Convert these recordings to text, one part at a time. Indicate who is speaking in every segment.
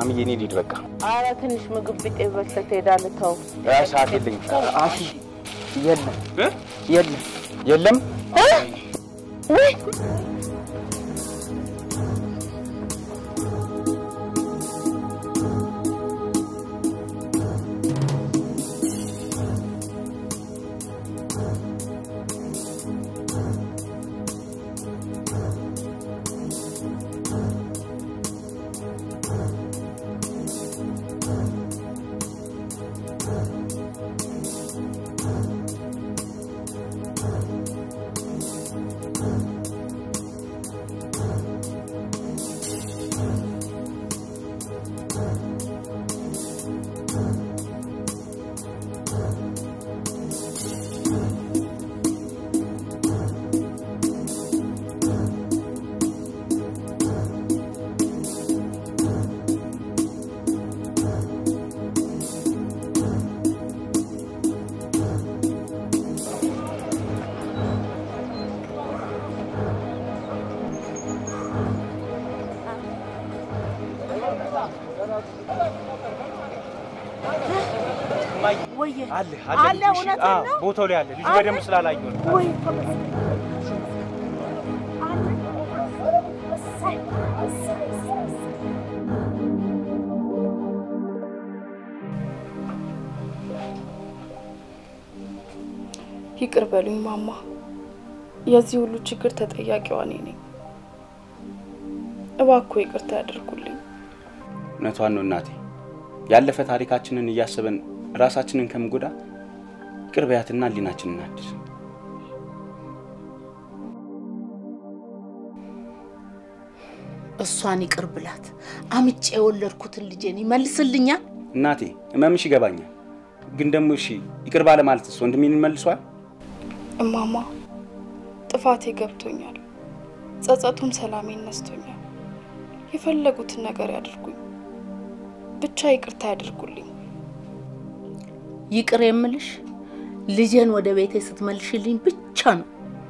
Speaker 1: ማሚዬ እኔ ልሂድ በቃ።
Speaker 2: አረ ትንሽ ምግብ ቢጤ በልተህ ትሄዳለህ። ተው
Speaker 1: እ ሰዓት የለኝም።
Speaker 3: አሺ የለም
Speaker 1: እ?
Speaker 3: የለም
Speaker 1: የለም
Speaker 2: ወይ ወየ
Speaker 1: አለ
Speaker 2: አለ፣
Speaker 1: ልጁ፣ እሺ።
Speaker 2: እውነትህን
Speaker 1: አዎ፣
Speaker 2: ነው?
Speaker 1: ቦታው ላይ አለ ልጁ
Speaker 2: አለ?
Speaker 1: በደንብ ስላላየሁ ነው።
Speaker 2: ወይ ተመስገን አለ እሰይ እሰይ እሰይ እሰይ
Speaker 4: ይቅር በሉኝ ማማ፣ የዚህ ሁሉ ችግር ተጠያቂዋ እኔ ነኝ። እባክዎ ይቅርታ ያደርጉልኝ።
Speaker 1: እውነቷን ነው እናቴ። ያለፈ ታሪካችንን እያሰበን ራሳችንን ከምጎዳ ይቅር በያትና ህሊናችንን እናድስ።
Speaker 2: እሷን ይቅር ብላት አምጬ የወለድኩትን ልጄን ይመልስልኛል።
Speaker 1: እናቴ ህመምሽ ይገባኛል፣ ግን ደግሞ እሺ ይቅር ባለ ማለትስ ወንድሜን መልሷል?
Speaker 4: እማማ ጥፋቴ ገብቶኛል፣ ጸጸቱም ሰላሜን ነስቶኛል። የፈለጉትን ነገር ያድርጉኝ፣ ብቻ ይቅርታ ያደርጉልኝ።
Speaker 2: ይቅር የምልሽ ልጄን ወደ ቤቴ ስትመልሽልኝ ብቻ ነው።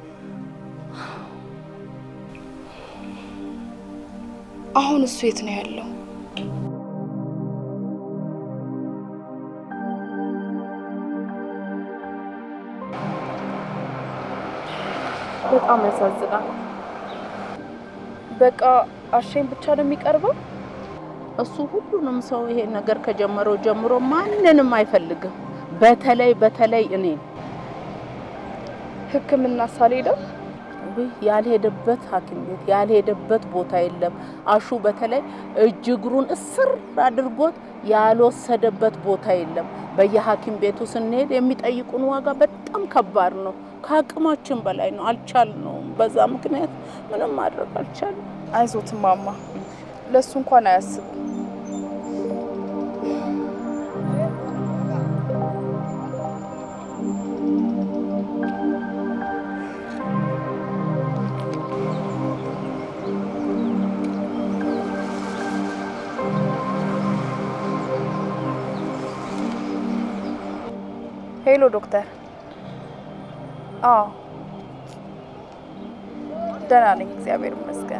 Speaker 4: አሁን እሱ የት ነው ያለው? በጣም ያሳዝናል። በቃ አሸኝ ብቻ ነው የሚቀርበው።
Speaker 2: እሱ ሁሉንም ሰው ይሄ ነገር ከጀመረው ጀምሮ ማንንም አይፈልግም። በተለይ በተለይ እኔ
Speaker 4: ሕክምና ሳልሄደው
Speaker 2: ውይ ያልሄደበት ሐኪም ቤት ያልሄደበት ቦታ የለም። አሹ በተለይ እጅ እግሩን እስር አድርጎት ያልወሰደበት ቦታ የለም። በየሐኪም ቤቱ ስንሄድ የሚጠይቁን ዋጋ በጣም ከባድ ነው። ከአቅማችን በላይ ነው። አልቻልነውም። በዛ ምክንያት ምንም ማድረግ አልቻልንም።
Speaker 4: አይዞት ማማ፣ ለእሱ እንኳን አያስቡ። ሄሎ ዶክተር። አዎ ደህና ነኝ፣ እግዚአብሔር ይመስገን።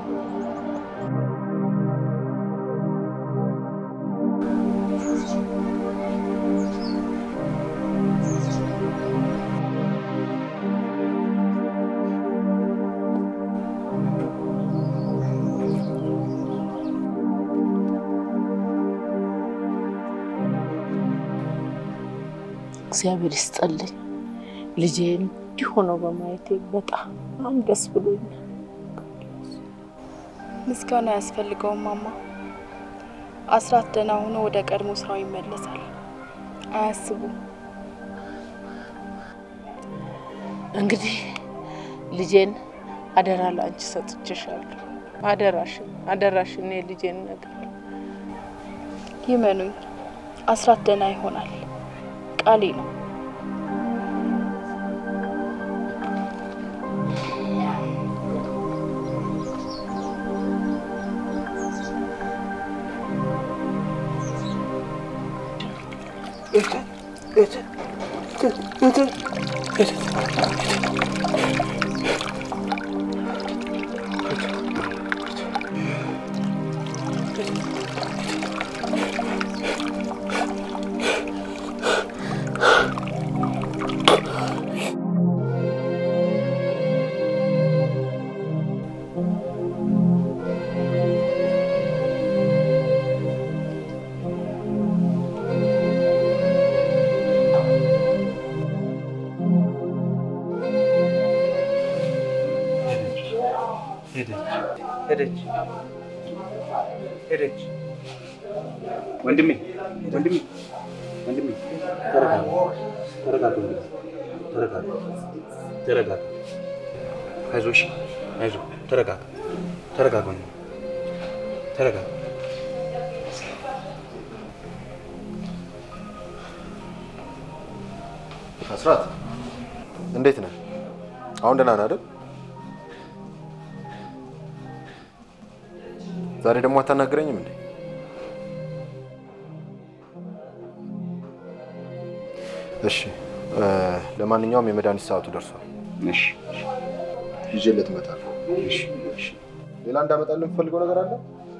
Speaker 2: እግዚአብሔር ይስጠልኝ። ልጄን እንዲህ ሆኖ በማየቴ በጣም ደስ ብሎኛል።
Speaker 4: ምስጋና አያስፈልገውም ማማ። አስራት ደህና ሆኖ ወደ ቀድሞ ስራው ይመለሳል። አያስቡ።
Speaker 2: እንግዲህ ልጄን አደራ ለአንቺ ሰጥቼሻለሁ። አደራሽን አደራሽን የልጄን ነገር
Speaker 4: ይመኑኝ፣ አስራት ደህና ይሆናል። ቃሌ ነው።
Speaker 1: ሄደች ሄደች ሄደች። ወንድሜ ወንድሜ ወንድሜ ተረጋጋ ተረጋጋ ወንድሜ ተረጋጋ ተረጋጋ። አይዞህ እሺ አይዞህ ተረጋጋ ተረጋጋ ወንድሜ ተረጋጋ።
Speaker 5: አስራት እንዴት ነህ? አሁን ደህና ነህ አይደል? ዛሬ ደግሞ አታናግረኝም እንዴ? እሺ እ ለማንኛውም የመድኃኒት ሰዓቱ ደርሷል።
Speaker 1: እሺ
Speaker 5: ይዤለት እመጣለሁ።
Speaker 1: እሺ እሺ
Speaker 5: ሌላ እንዳመጣልህ የምፈልገው ነገር አለ?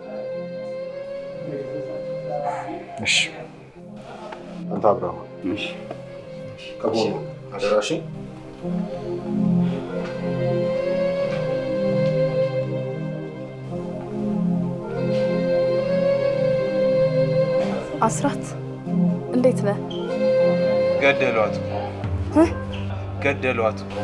Speaker 5: እሺ አንተ አብረህ
Speaker 1: እሺ
Speaker 5: ከጎኑ አደራሽ።
Speaker 4: አስራት እንዴት ነህ?
Speaker 1: ገደሏት እኮ ገደሏት እኮ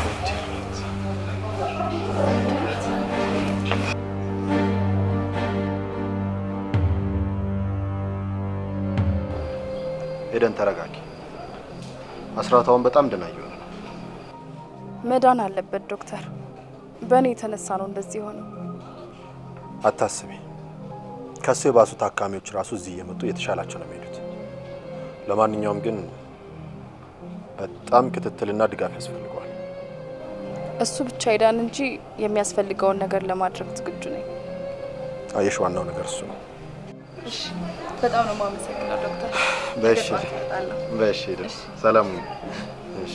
Speaker 5: ሄደን ተረጋጊ። አስራታውን በጣም ደህና እየሆነ ነው።
Speaker 4: መዳን አለበት ዶክተር። በእኔ የተነሳ ነው እንደዚህ የሆነው።
Speaker 5: አታስቢ። ከሱ የባሱ ታካሚዎች ራሱ እዚህ እየመጡ እየተሻላቸው ነው የሚሄዱት። ለማንኛውም ግን በጣም ክትትልና ድጋፍ ያስፈልገዋል።
Speaker 4: እሱ ብቻ ይዳን እንጂ የሚያስፈልገውን ነገር ለማድረግ ዝግጁ ነኝ።
Speaker 5: አየሽ፣ ዋናው ነገር እሱ ነው።
Speaker 4: እሺ፣ በጣም ነው የማመሰግነው ዶክተር።
Speaker 5: በእሺ
Speaker 4: ጠዋት እመጣለሁ።
Speaker 5: በእሺ፣ ሄደን ሰላም ሁኚ። እሺ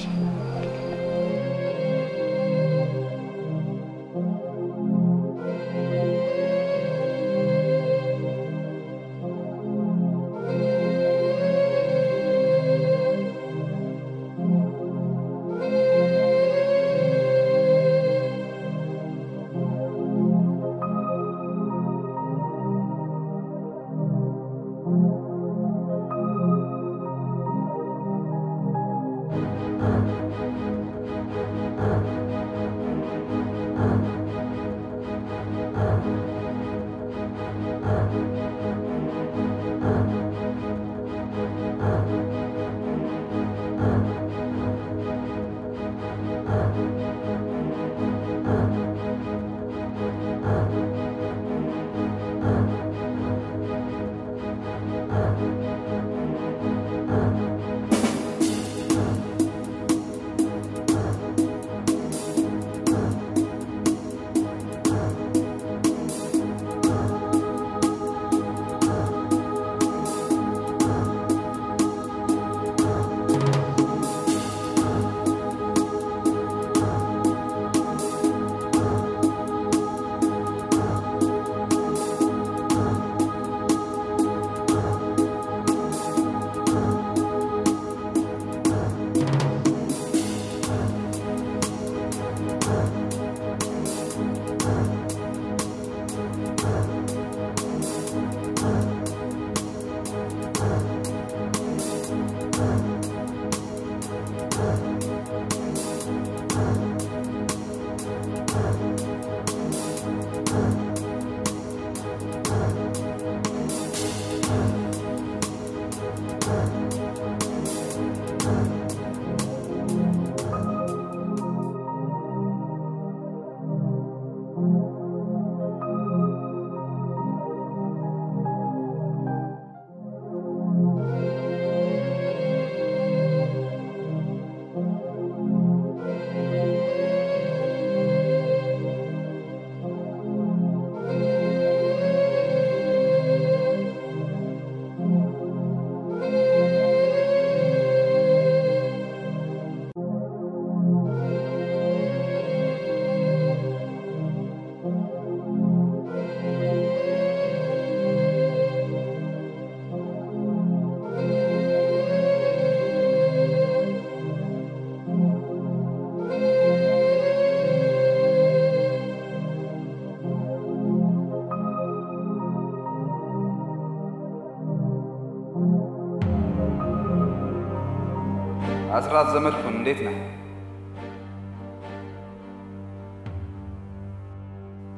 Speaker 6: አስራት ዘመድኩን እንዴት ነህ?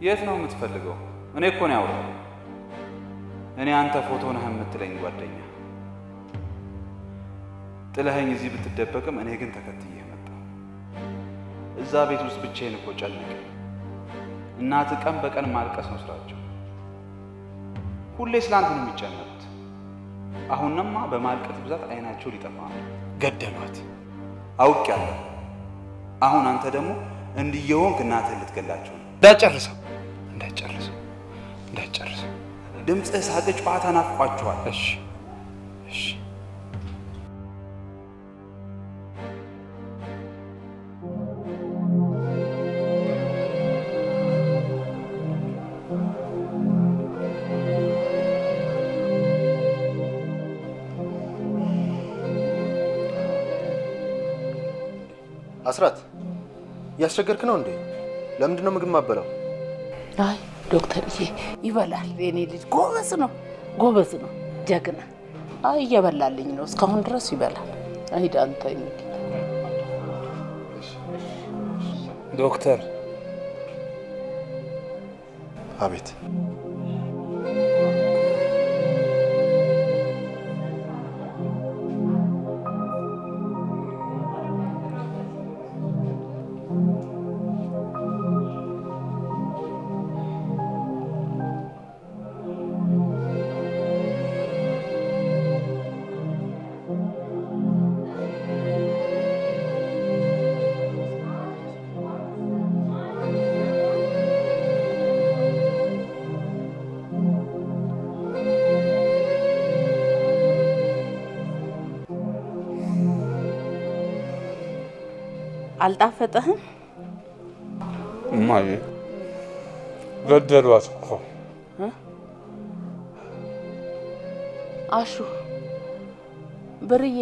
Speaker 6: የት ነው የምትፈልገው? እኔ እኮ ነው ያውራው። እኔ አንተ ፎቶ ነህ የምትለኝ ጓደኛ ጥለኸኝ እዚህ ብትደበቅም እኔ ግን ተከትዬ መጣሁ። እዛ ቤት ውስጥ ብቻዬን እኮ ጨነቀ። እናት ቀን በቀን ማልቀስ ነው ስራቸው። ሁሌ ስላንተ ነው የሚጨነቁት። አሁንማ በማልቀስ ብዛት አይናቸው ሊጠፋ ነው። ገደሏት። አውቄያለሁ። አሁን አንተ ደግሞ እንዲየሆንክ እናትህን ልትገላቸው ነው። እንዳጨርሰው እንዳጨርሰው እንዳጨርሰው። ድምፅህ፣ ሳቅ፣ ጨዋታ ናፍቋችኋል። እሺ እሺ
Speaker 5: አስራት እያስቸገርክ ነው እንዴ? ለምንድን ነው ምግብ ማበላው?
Speaker 2: አይ ዶክተርዬ ይበላል። የኔ ልጅ ጎበዝ ነው፣ ጎበዝ ነው፣ ጀግና። አይ እየበላልኝ ነው፣ እስካሁን ድረስ ይበላል። አይዳ አንተ
Speaker 6: ዶክተር
Speaker 5: አቤት።
Speaker 2: አልጣፈጠህም?
Speaker 7: እማዬ ገደሏት እኮ።
Speaker 2: አሹ ብርዬ፣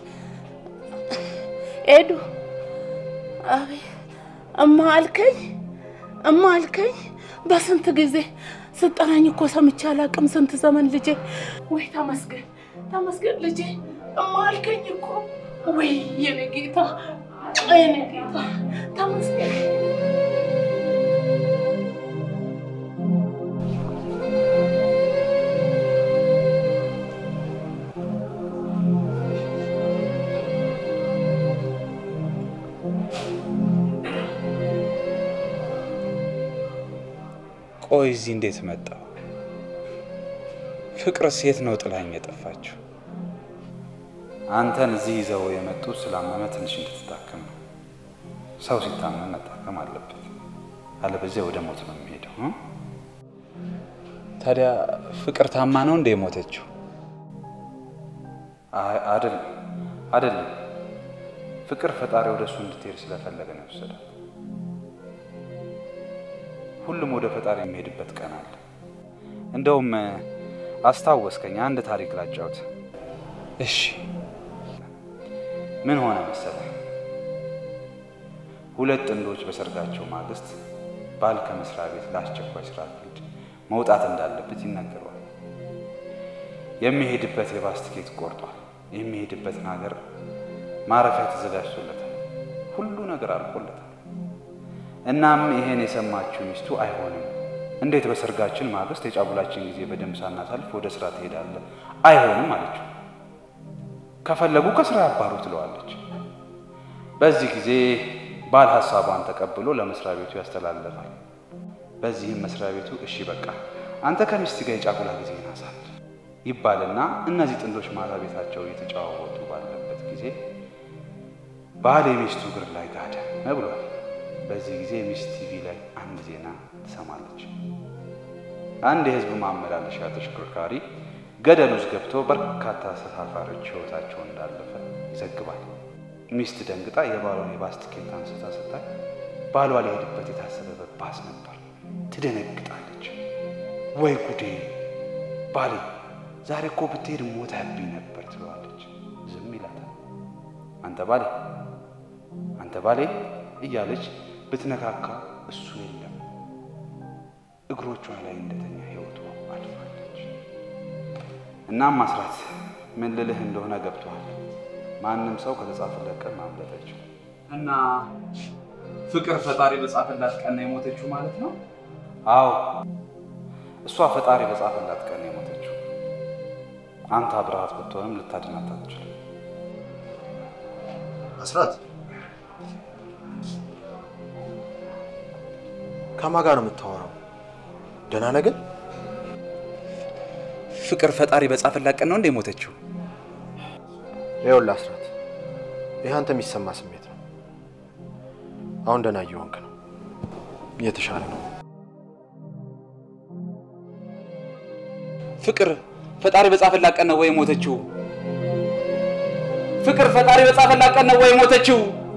Speaker 2: ኤዱ፣ አቤት እማ አልከኝ፣ እማ አልከኝ። በስንት ጊዜ ስጠራኝ እኮ ሰምቼ አላውቅም። ስንት ዘመን ልጄ። ወይ ተመስገን፣ ተመስገን ልጄ። እማ አልከኝ እኮ። ወይ የኔ ጌታ፣ የኔ ጌታ፣ ተመስገን።
Speaker 6: ቆይ እዚህ እንዴት መጣሁ? ፍቅርስ የት ነው ጥላኝ የጠፋችው? አንተን እዚህ ይዘው የመጡ ስላመመ ትንሽ እንድትታከም ነው። ሰው ሲታመም መታከም አለበት፣ አለበዚያ ወደ ሞት ነው የሚሄደው። እ? ታዲያ ፍቅር ታማ ነው እንደ የሞተችው? አይ- አይደለም፣ አይደለም። ፍቅር ፈጣሪ ወደ እሱ እንድትሄድ ስለፈለገ ነው የወሰዳት። ሁሉም ወደ ፈጣሪ የሚሄድበት ቀን አለ። እንደውም አስታወስከኝ፣ አንድ ታሪክ ላጫውት። እሺ፣ ምን ሆነ መሰለህ? ሁለት ጥንዶች በሰርጋቸው ማግስት ባል ከመስሪያ ቤት ለአስቸኳይ ስራ ፊልድ መውጣት እንዳለበት ይነገረዋል። የሚሄድበት የባስ ትኬት ቆርጧል። የሚሄድበትን ሀገር ማረፊያ ተዘጋጅቶለታል። ሁሉ ነገር አልቆለታል። እናም ይሄን የሰማችው ሚስቱ አይሆንም፣ እንዴት በሰርጋችን ማግስት የጫጉላችን ጊዜ በደንብ ሳናሳልፍ ወደ ስራ ትሄዳለህ? አይሆንም አለችው። ከፈለጉ ከስራ ያባሩ ትለዋለች። በዚህ ጊዜ ባል ሀሳቧን ተቀብሎ ለመስሪያ ቤቱ ያስተላልፋል። በዚህም መስሪያ ቤቱ እሺ በቃ አንተ ከሚስት ጋር የጫጉላ ጊዜ ናሳል ይባልና እነዚህ ጥንዶች ማታ ቤታቸው እየተጨዋወቱ ባለበት ጊዜ ባል የሚስቱ እግር ላይ ጋደም ብሏል። በዚህ ጊዜ ሚስት ቲቪ ላይ አንድ ዜና ትሰማለች። አንድ የህዝብ ማመላለሻ ተሽከርካሪ ገደል ውስጥ ገብቶ በርካታ ተሳፋሪዎች ህይወታቸው እንዳለፈ ይዘግባል። ሚስት ደንግጣ የባሏን የባስ ትኬት አንስታ ስታይ ባሏ ሊሄድበት የታሰበበት ባስ ነበር። ትደነግጣለች። ወይ ጉዴ ባሌ ዛሬ እኮ ብትሄድ ሞተህብኝ ነበር ትለዋለች። ዝም ይላታል። አንተ ባሌ አንተ ባሌ እያለች ብትነካካ እሱ የለም። እግሮቿ ላይ እንደተኛ ህይወቱ አልፋለች። እናም አስራት ምን ልልህ እንደሆነ ገብቶሃል። ማንም ሰው ከተጻፈለት ቀን ማምለጥ አይችልም። እና ፍቅር ፈጣሪ በጻፈላት ቀን ነው የሞተችው ማለት ነው? አዎ እሷ ፈጣሪ በጻፈላት ቀን የሞተችው። አንተ አብረሃት ብትሆንም ልታድናት አትችልም።
Speaker 5: አስራት ከማን ጋር ነው የምታወራው? ደህና ነህ ግን?
Speaker 6: ፍቅር ፈጣሪ በጻፈላት ቀን ነው እንደ የሞተችው?
Speaker 5: ይኸውልህ አስራት፣ ይህ አንተ የሚሰማ ስሜት ነው። አሁን ደህና እየሆንክ ነው፣ እየተሻለ ነው።
Speaker 6: ፍቅር ፈጣሪ በጻፈላት ቀን ነው ወይ የሞተችው? ፍቅር ፈጣሪ በጻፈላት ቀን ነው ወይ የሞተችው?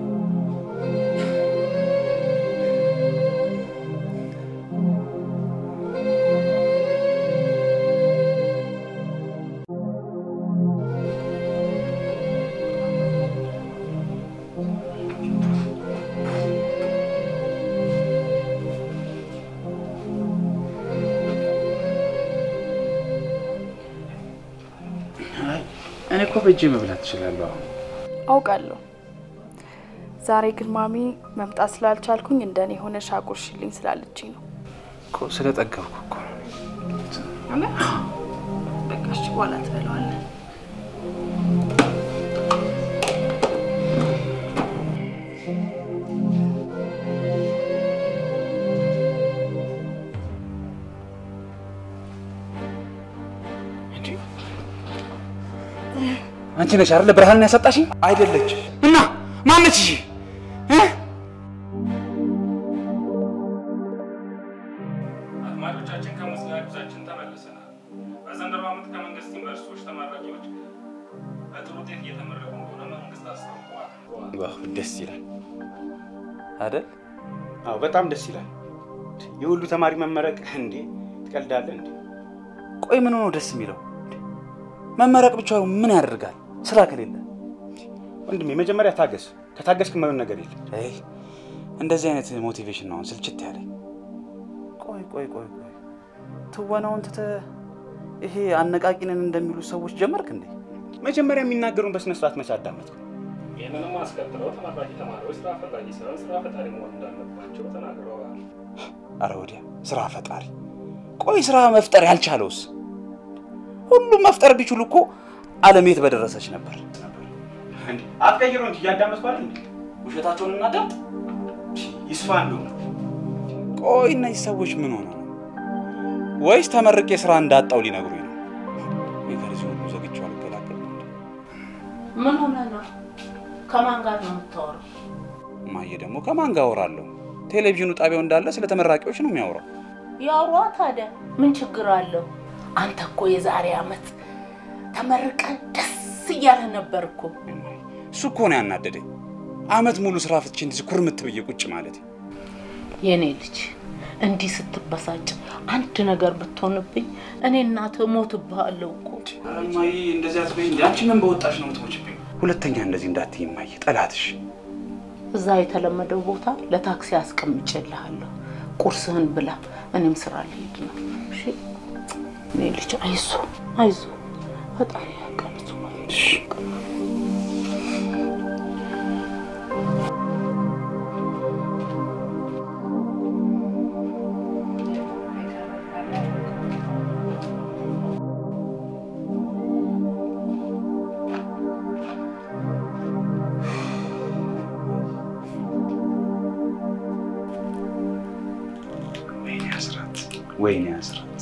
Speaker 6: እኔ እኮ በእጄ መብላት እችላለሁ። አሁን
Speaker 4: አውቃለሁ። ዛሬ ግን ማሚ መምጣት ስላልቻልኩኝ እንደኔ የሆነ ሻጉርሽልኝ ስላለችኝ ነው።
Speaker 6: እኮ ስለጠገብኩ እኮ ነው።
Speaker 4: በቃ እሺ፣ በኋላ ትበለዋለን።
Speaker 6: አንቺ ነሽ አይደለ ብርሃንን ያሰጣሽኝ? አይደለችም። እና ማነች? እሺ እ?
Speaker 7: አድማጮቻችን ከሙዚቃ ጉዟችን ተመልሰናል። በዘንድሮ ዓመት ከመንግስት ዩኒቨርሲቲዎች ተመራቂዎች በጥሩ ውጤት እየተመረቁ እንደሆነ መንግስት አስታውቋል።
Speaker 1: ዋው ደስ ይላል።
Speaker 6: አይደል?
Speaker 1: አዎ በጣም ደስ ይላል። የሁሉ ተማሪ መመረቅ እንዴ! ትቀልዳለህ እንዴ?
Speaker 6: ቆይ ምን ሆኖ ደስ የሚለው? መመረቅ ብቻ ምን ያደርጋል? ስራ ከሌለ
Speaker 1: ወንድሜ መጀመሪያ ታገስ። ከታገስክ የማይሆን ነገር የለም።
Speaker 6: አይ እንደዚህ አይነት ሞቲቬሽን ነው አሁን ስልችት ያለኝ። ቆይ ቆይ ቆይ ቆይ ትወናውን ትተህ ይሄ አነቃቂንን እንደሚሉ ሰዎች ጀመርክ እንዴ?
Speaker 1: መጀመሪያ የሚናገሩን በስነ ስርዓት መቼ አዳመጥኩ?
Speaker 7: ይህንንም አስከትለው ተመራቂ ተማሪዎች ስራ ፈላጊ ሳይሆን ስራ ፈጣሪ መሆን እንዳለባቸው ተናግረዋል።
Speaker 6: አረ ወዲያ ስራ ፈጣሪ። ቆይ ስራ መፍጠር ያልቻለውስ? ሁሉም መፍጠር ቢችሉ እኮ ዓለም የት በደረሰች ነበር።
Speaker 1: እንዴ አትቀይሩ እንጂ እያዳመጥኩ አይደል እንዴ?
Speaker 6: ውሸታቸውን እናዳምጥ።
Speaker 1: ይስፋ እንደው
Speaker 6: ቆይ እነዚህ ሰዎች ምን ሆነ ነው? ወይስ ተመርቄ ስራ እንዳጣው ሊነግሩኝ ነው? እኔ ከዚህ ሁሉ ዘግቼው አልገላገልም እንዴ?
Speaker 2: ምን ሆነ ነው? ከማን ጋር ነው የምታወራው?
Speaker 6: እማዬ ደግሞ ከማን ጋር አወራለሁ? ቴሌቪዥኑ ጣቢያው እንዳለ ስለ ተመራቂዎች ነው የሚያወራው።
Speaker 2: ያውሯ ታዲያ ምን ችግር አለው? አንተ እኮ የዛሬ አመት ተመርቀን ደስ እያለ ነበር እኮ።
Speaker 6: እሱ እኮ ነው ያናደደኝ። አመት ሙሉ ስራ ፍትቼ እንደዚህ ኩርምት ብዬ ቁጭ ማለት።
Speaker 2: የኔ ልጅ እንዲህ ስትበሳጭ አንድ ነገር ብትሆንብኝ እኔ እናትህ እሞትብሃለሁ እኮ።
Speaker 6: ኧረ እማዬ እንደዚህ አትበይ እንዴ! አንቺ ምን በወጣሽ ነው የምትሞችብኝ? ሁለተኛ እንደዚህ እንዳትዪ እማዬ፣ ጠላትሽ።
Speaker 2: እዛ የተለመደው ቦታ ለታክሲ አስቀምጬልሃለሁ። ቁርስህን ብላ፣ እኔም ስራ ልሄድ ነው። እሺ እኔ ልጅ አይዞ አይዞ፣ ፈጣሪ ያውቃል። እሱ ማለት ነው።
Speaker 6: ወይኔ አስራት፣ ወይኔ አስራት።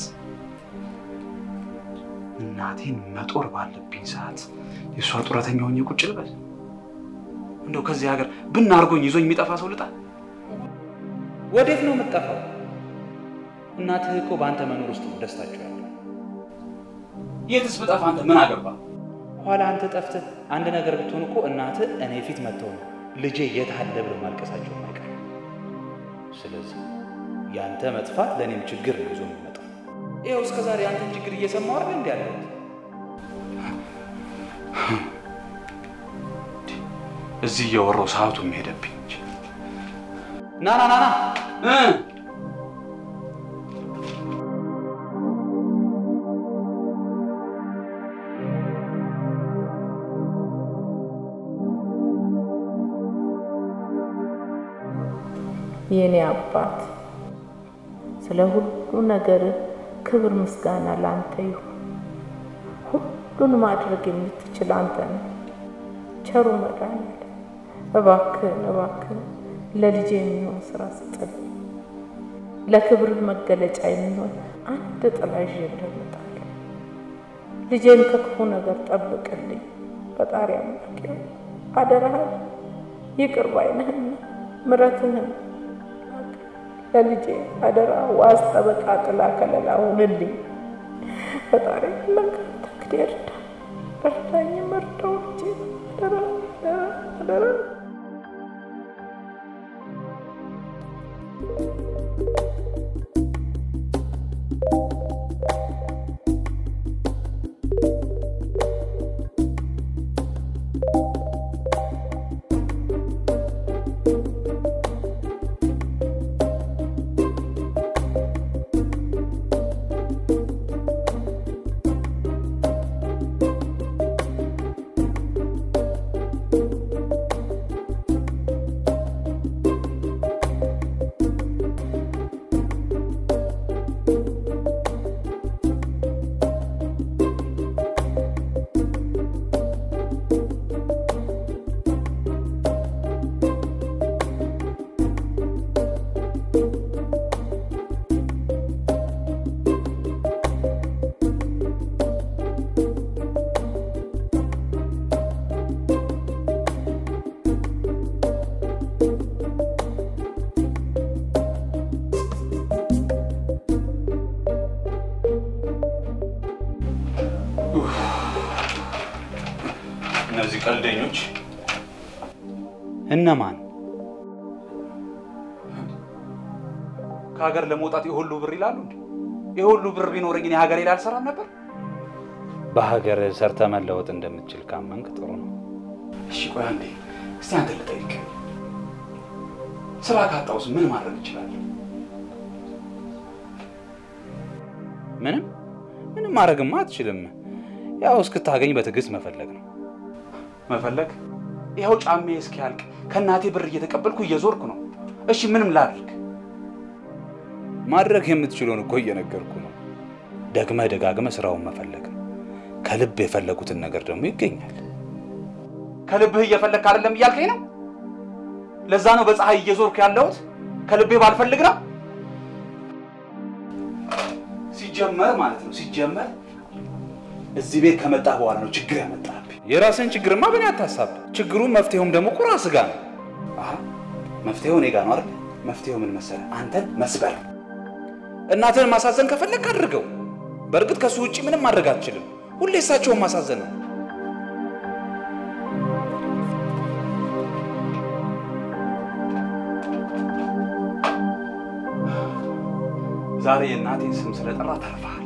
Speaker 6: እናቴን መጦር ባለብኝ ሰዓት የእሷ ጡረተኛ ሆኜ ቁጭ ልበል? እንደው ከዚህ ሀገር ብን አድርጎኝ ይዞኝ የሚጠፋ ሰው ልጣ? ወዴት ነው የምጠፋው? እናትህ እኮ በአንተ መኖር ውስጥ ነው ደስታቸው ያለው። የትስ ብጠፋ አንተ ምን አገባ? ኋላ አንተ ጠፍተህ አንድ ነገር ብትሆን እኮ እናትህ እኔ ፊት መጥተው ነው ልጄ የት አለ ብለው ማልቀሳቸው አይቀር። ስለዚህ ያንተ መጥፋት ለእኔም ችግር ነው ይዞ የሚመጣው። ይኸው እስከ ዛሬ አንተን ችግር እየሰማሁ አይደል እንዲ ያለሁት። እዚህ እያወራሁ ሰዓቱም ሄደብኝ እንጂ ና ና ና ና እ
Speaker 2: የኔ አባት ስለ ሁሉ ነገር ክብር ምስጋና ለአንተ ይሁን። ሁሉን ማድረግ የምትችል አንተ ነህ። ቸሩ መድኃኒዓለም እባክህን እባክህን ለልጄ የሚሆን ስራ ስጥልኝ። ለክብርህ መገለጫ የሚሆን አንድ ጥላ ይዤ እመጣለሁ። ልጄን ከክፉ ነገር ጠብቅልኝ። ፈጣሪ አምላኬ አደራህን ይቅር ባይነህና ምሕረትህን ለልጄ አደራ ዋስ ጠበቃ ጥላ ከለላ ሁንልኝ። ፈጣሪ ለንካ ተክድ እርዳ እርዳኝ፣ እርዳው ልጄ አደራ አደራ አደራ
Speaker 1: እነዚህ ቀልደኞች
Speaker 6: እነማን? ከሀገር ለመውጣት የሁሉ ብር ይላሉ እንዴ? የሁሉ ብር ቢኖረኝ እኔ ሀገሬ ላይ አልሰራም ነበር? በሀገር ሰርተ መለወጥ እንደምትችል ካመንክ ጥሩ ነው።
Speaker 1: እሺ ቆይ አንዴ እስቲ አንተ ልጠይቅ። ስራ ካጣውስ ምን ማድረግ እችላለሁ?
Speaker 6: ምንም ምንም ማድረግማ አትችልም። ያው እስክታገኝ በትዕግስት መፈለግ ነው።
Speaker 1: መፈለግ ይኸው ጫሜ እስኪያልቅ ከእናቴ ብር እየተቀበልኩ እየዞርኩ ነው። እሺ ምንም ላድርግ?
Speaker 6: ማድረግ የምትችለውን እኮ እየነገርኩ ነው። ደግመህ ደጋግመህ ስራውን መፈለግ ነው። ከልብ የፈለጉትን ነገር ደግሞ ይገኛል።
Speaker 1: ከልብህ እየፈለግክ አይደለም እያልከኝ ነው? ለዛ ነው በፀሐይ እየዞርኩ ያለሁት ከልቤ ባልፈልግ ነው። ሲጀመር ማለት ነው ሲጀመር እዚህ ቤት ከመጣ በኋላ ነው ችግር ያመጣብኝ።
Speaker 6: የራስን ችግርማ በእኔ አታሳብ። ችግሩም መፍትሄውም ደግሞ እኮ ራስህ ጋር ነው።
Speaker 1: አሀ መፍትሄው እኔ ጋር ነው አይደል? መፍትሄው ምን መሰለህ? አንተን መስበር።
Speaker 6: እናትህን ማሳዘን ከፈለግ አድርገው። በእርግጥ ከሱ ውጭ ምንም ማድረግ አትችልም። ሁሌ እሳቸውን ማሳዘን ነው።
Speaker 1: ዛሬ የእናቴን ስም ስለጠራ ተርፈሃል።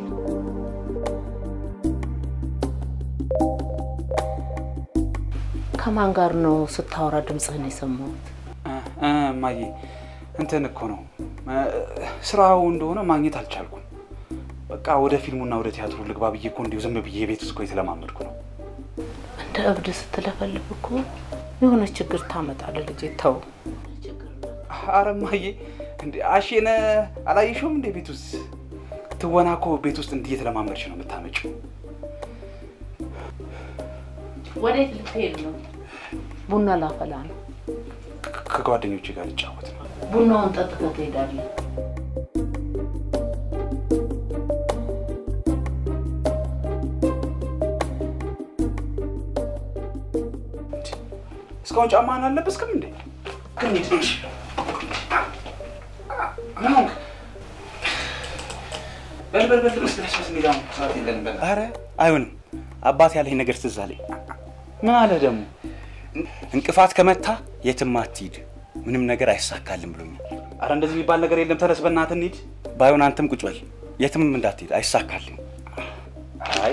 Speaker 2: ከማን ጋር ነው ስታወራ ድምፅህን የሰማሁት?
Speaker 6: እ፣ እማዬ እንትን እኮ ነው እ፣ ስራው እንደሆነ ማግኘት አልቻልኩም። በቃ ወደ ፊልሙና ወደ ቲያትሩ ልግባ ብዬ እኮ እንዲሁ ዝም ብዬ ቤት ውስጥ እኮ የተለማመድኩ ነው።
Speaker 2: እንደ እብድ ስትለፈልፍ እኮ የሆነ ችግር ታመጣለህ ልጄ። ተው
Speaker 6: አረ እማዬ እንዴ አሼን አላየሽውም እንዴ? ቤት ውስጥ ትወና እኮ ቤት ውስጥ እንዲህ የተለማመድሽ ነው የምታመጪው።
Speaker 2: ወዴት ልትሄድ ነው? ቡና ላፈላ ነው።
Speaker 6: ከጓደኞቼ ጋር ልጫወት ነው።
Speaker 2: ቡናውን ጠጥተህ ትሄዳለህ።
Speaker 6: እስካሁን ጫማህን አልለበስክም እንዴ?
Speaker 1: እንሂድ እሺ።
Speaker 6: ምን ሆንክ?
Speaker 1: በል በል በል ልበስ ልበስ ልበስ እንሂድ አሁን ሰዓት የለንም በል።
Speaker 6: አረ አይሆንም። አባት ያለኝ ነገር ትዝ አለኝ። ምን አለ ደግሞ?
Speaker 1: እንቅፋት ከመታ የትም አትሂድ፣ ምንም ነገር አይሳካልም ብሎኛል።
Speaker 6: አረ እንደዚህ የሚባል ነገር የለም። ተነስ በእናትህ እንሂድ።
Speaker 1: ባይሆን አንተም ቁጭ በል፣ የትም እንዳትሄድ፣ አይሳካልም።
Speaker 6: አይ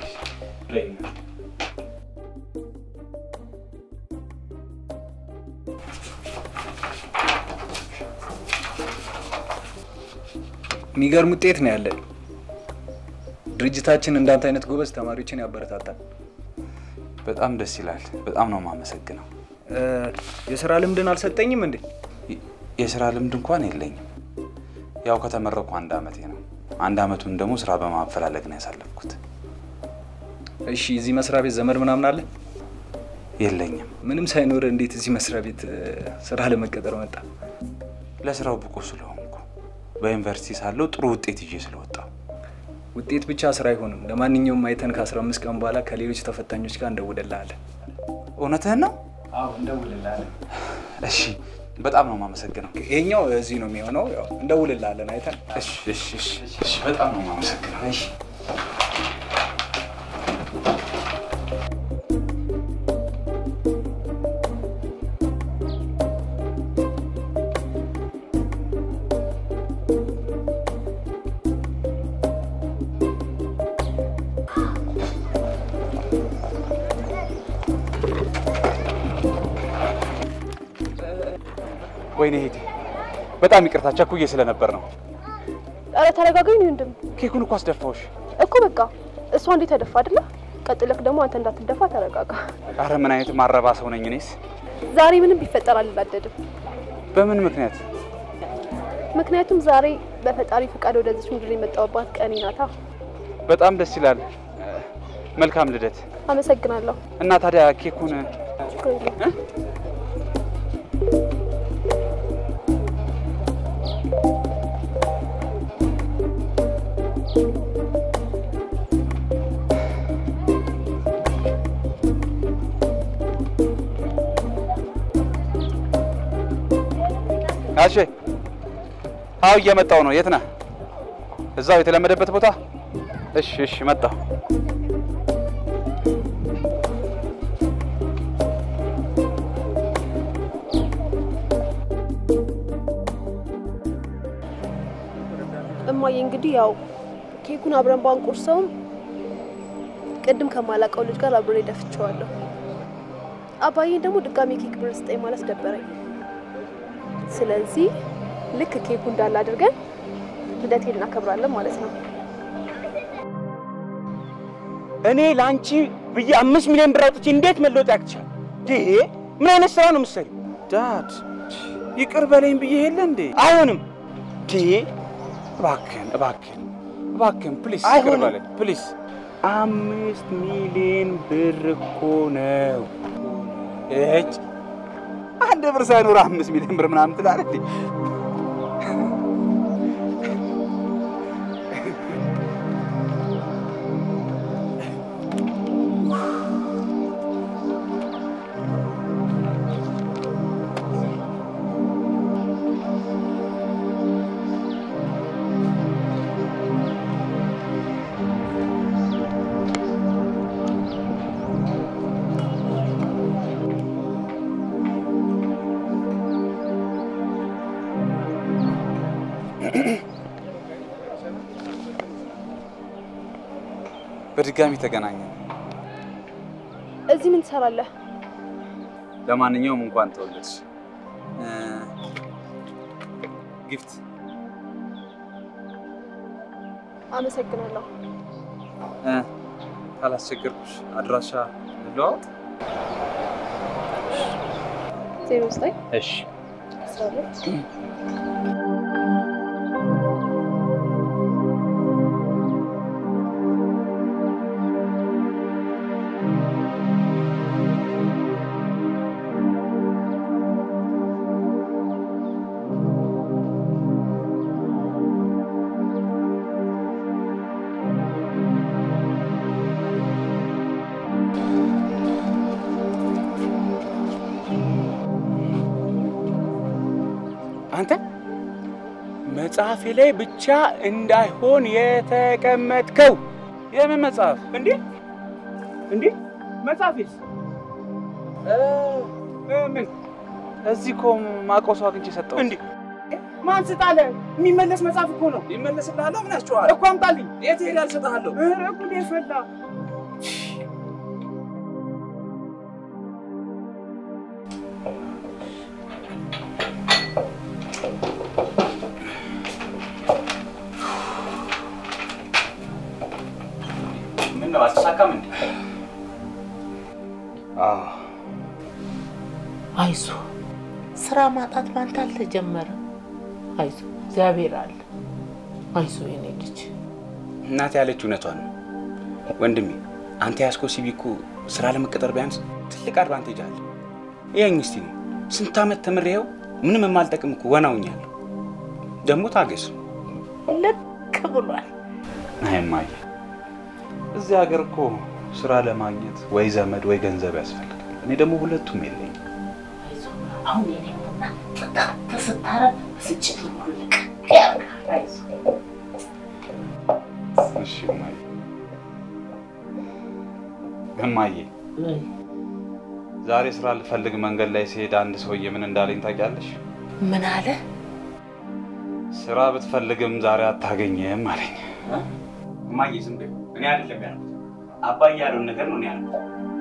Speaker 8: የሚገርም ውጤት ነው ያለን። ድርጅታችን እንዳንተ አይነት ጎበዝ ተማሪዎችን ያበረታታል።
Speaker 6: በጣም ደስ ይላል። በጣም ነው የማመሰግነው።
Speaker 8: እ፣ የስራ ልምድን አልሰጠኝም እንዴ?
Speaker 6: የ- የስራ ልምድ እንኳን የለኝም። ያው ከተመረኩ አንድ አመቴ ነው። አንድ አመቱን ደግሞ ስራ በማፈላለግ ነው ያሳለፍኩት።
Speaker 8: እሺ፣ እዚህ መስሪያ ቤት ዘመድ ምናምን አለ?
Speaker 6: የለኝም።
Speaker 8: ምንም ሳይኖር እንዴት እዚህ መስሪያ ቤት እ፣ ስራ ለመቀጠር መጣ?
Speaker 6: ለስራው ብቁ ስለሆንኩ በዩኒቨርሲቲ ሳለሁ ጥሩ ውጤት ይዤ ስለወጣሁ
Speaker 8: ውጤት ብቻ ስራ አይሆንም። ለማንኛውም አይተን ከ15 ቀን በኋላ ከሌሎች ተፈታኞች ጋር እንደውልልሃለን።
Speaker 6: እውነትህን ነው?
Speaker 8: አዎ እንደውልልሃለን።
Speaker 6: እሺ፣ በጣም ነው የማመሰግነው።
Speaker 8: ይሄኛው እዚህ ነው የሚሆነው። ያው እንደውልልሃለን አይተን።
Speaker 6: እሺ፣ እሺ፣ እሺ፣ እሺ፣ በጣም ነው የማመሰግነው።
Speaker 8: እሺ
Speaker 6: ወይኔ ሄዴ፣ በጣም ይቅርታ ቸኩዬ ስለነበር ነው።
Speaker 9: ኧረ ተረጋጋኝ ወንድም።
Speaker 6: ኬኩን እኮ አስደፋውሽ።
Speaker 9: እኮ በቃ እሷ እንዴት ተደፋ አይደለ? ቀጥለክ ደግሞ አንተ እንዳትደፋ ተረጋጋ።
Speaker 6: አረ ምን አይነት ማረባ ሰው ነኝ እኔስ።
Speaker 9: ዛሬ ምንም ቢፈጠር አልናደድም።
Speaker 6: በምን ምክንያት?
Speaker 9: ምክንያቱም ዛሬ በፈጣሪ ፈቃድ ወደዚች ምድር የመጣሁባት ቀኔ ናታ።
Speaker 6: በጣም ደስ ይላል። መልካም ልደት።
Speaker 9: አመሰግናለሁ።
Speaker 6: እና ታዲያ ኬኩን
Speaker 9: ችግር የለም።
Speaker 6: አሼ፣ አዎ እየመጣው ነው። የት ነህ? እዛው የተለመደበት ቦታ። እሺ፣ እሺ፣ መጣሁ።
Speaker 9: እማዬ እንግዲህ ያው ኬኩን አብረን ባንቆርሰውም ቅድም ከማላውቀው ልጅ ጋር አብሬ ደፍቼዋለሁ። አባዬን ደግሞ ድጋሜ ኬክ ብር ስጠኝ ማለት ደበረኝ። ስለዚህ ልክ ኬኩ እንዳለ አድርገን ልደቴን እናከብራለን ማለት ነው።
Speaker 1: እኔ ለአንቺ ብዬ አምስት ሚሊዮን ብር አውጥቼ እንዴት መለወጥ ያቅቻል? ይሄ ምን አይነት ስራ ነው የምትሰሪው?
Speaker 6: ዳድ ይቅር በለኝ ብዬ የለ እንዴ?
Speaker 1: አይሆንም። ዲ
Speaker 6: እባክህን፣ እባክህን፣ እባክህን ፕሊስ፣ ይቅር
Speaker 1: አይሆንም።
Speaker 6: በለኝ ፕሊስ።
Speaker 1: አምስት ሚሊዮን ብር እኮ ነው። እጭ
Speaker 6: አንድ ብር ሳይኖር አምስት ሚሊዮን ብር ምናምን ትላለህ እንዴ? በድጋሚ ተገናኘ።
Speaker 9: እዚህ ምን ትሰራለህ?
Speaker 6: ለማንኛውም እንኳን ተወለድሽ። እ፣ ጊፍት
Speaker 9: አመሰግናለሁ።
Speaker 6: እ፣ ካላስቸገርኩሽ አድራሻ እንለዋወጥ።
Speaker 9: ዜሮ ዘጠኝ
Speaker 6: እሺ
Speaker 9: አስራ ሁለት
Speaker 1: አንተ መጽሐፌ ላይ ብቻ እንዳይሆን የተቀመጥከው
Speaker 6: የምን መጽሐፍ?
Speaker 1: እንዴ እንዴ መጽሐፌስ እ እ ምን
Speaker 6: እዚህ እኮ ማቆሱ አግኝቼ ሰጠሁት።
Speaker 1: እንዴ ማን ስጣለ? የሚመለስ መጽሐፍ እኮ ነው።
Speaker 6: ይመለስልሃለሁ። ምን ያስጨዋል?
Speaker 1: እኮ አምጣልኝ።
Speaker 6: የት ሄዳል? እሰጥሃለሁ።
Speaker 1: ኧረ ጉዴ ፈላ። ምን ነው አልተሳካም እንዴ?
Speaker 6: አዎ
Speaker 2: አይዞ ስራ ማጣት ባንተ አልተጀመረም። አይዞ እግዚአብሔር አለ። አይዞ የኔ ልጅ
Speaker 1: እናቴ ያለችው እውነቷን ነው። ወንድሜ አንተ ያስኮ ሲቪ እኮ ስራ ለመቀጠር ቢያንስ ትልቅ አድቫንቴጅ አለ። ይኸኝ እስቲ ነው ስንት ዓመት ተምሬው ምንም የማልጠቅም እኮ ወናውኛለሁ። ደግሞ ታገስ።
Speaker 2: ልክ ብሏል።
Speaker 6: አይ እማዬ፣ እዚህ ሀገር እኮ ስራ ለማግኘት ወይ ዘመድ ወይ ገንዘብ ያስፈልጋል። እኔ ደግሞ ሁለቱም የለኝም።
Speaker 2: አይዞ አሁን የኔ ቡና ጥጣት ስታረግ ስጭት ይሞልቅ አይዞ
Speaker 6: እሺ እማዬ። እማዬ ዛሬ ስራ ልፈልግ መንገድ ላይ ሲሄድ አንድ ሰውዬ ምን እንዳለኝ ታውቂያለሽ?
Speaker 2: ምን አለ?
Speaker 6: ስራ ብትፈልግም ዛሬ አታገኝም አለኝ።
Speaker 1: እማዬ ዝም በይው። እኔ አይደለም ያልኩት አባዬ ያለውን ነገር ነው እኔ ያልኩት።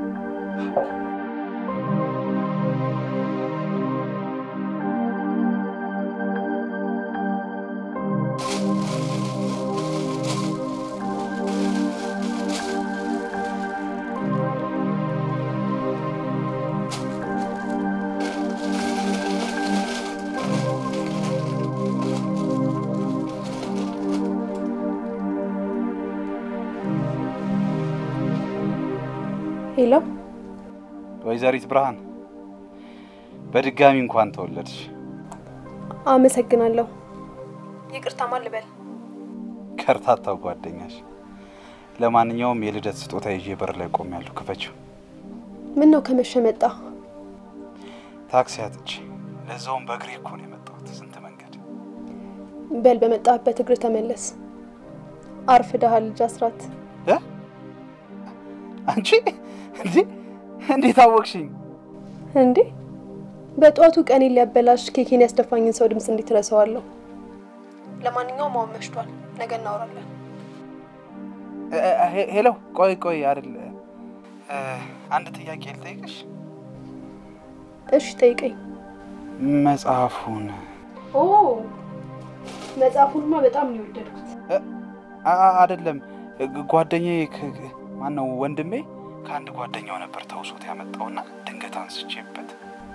Speaker 9: ሄሎ፣
Speaker 6: ወይዘሪት ብርሃን በድጋሚ እንኳን ተወለድሽ።
Speaker 9: አመሰግናለሁ። ይቅርታ ማን ልበል?
Speaker 6: ከርታታው ጓደኛሽ። ለማንኛውም የልደት ስጦታ ይዤ በር ላይ ቆሜያለሁ። ክፈችው።
Speaker 9: ምን ነው ከመሸ መጣ?
Speaker 6: ታክሲ አጥቼ፣ ለዛውም በእግሬ እኮ ነው የመጣሁት። ስንት መንገድ።
Speaker 9: በል በመጣህበት እግር ተመለስ። አርፍደሃል ልጅ አስራት።
Speaker 6: እ? አንቺ እንዴ እንዴት አወቅሽኝ?
Speaker 9: እንዴ በጠዋቱ ቀኔን ሊያበላሽ ኬኬን ያስደፋኝን ሰው ድምፅ እንዴት ረሳዋለሁ? ለማንኛውም አሁን መሽቷል፣ ነገ እናወራለን።
Speaker 6: እ- ሄ- ሄሎ፣ ቆይ ቆይ፣ አይደል እ፣ አንድ ጥያቄ ልጠይቅሽ።
Speaker 9: እሺ ጠይቀኝ።
Speaker 6: መጽሐፉን
Speaker 9: ኦ መጽሐፉንማ በጣም ነው የወደድኩት።
Speaker 6: አ- አ- አይደለም ጓደኛዬ ማን ነው ወንድሜ ከአንድ ጓደኛው ነበር ተውሶት ያመጣውና ድንገት አንስቼበት።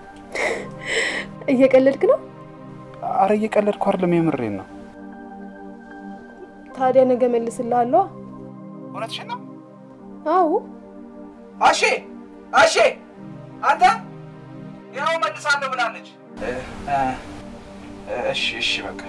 Speaker 9: እየቀለድክ ነው?
Speaker 6: አረ እየቀለድኩ አይደለም፣ የምሬን ነው።
Speaker 9: ታዲያ ነገ መልስልሃለሁ።
Speaker 6: እውነትሽን ነው?
Speaker 9: አዎ
Speaker 6: አሼ አሼ፣ አንተ ያው መልሳለሁ ብላለች። እሺ እሺ፣ በቃ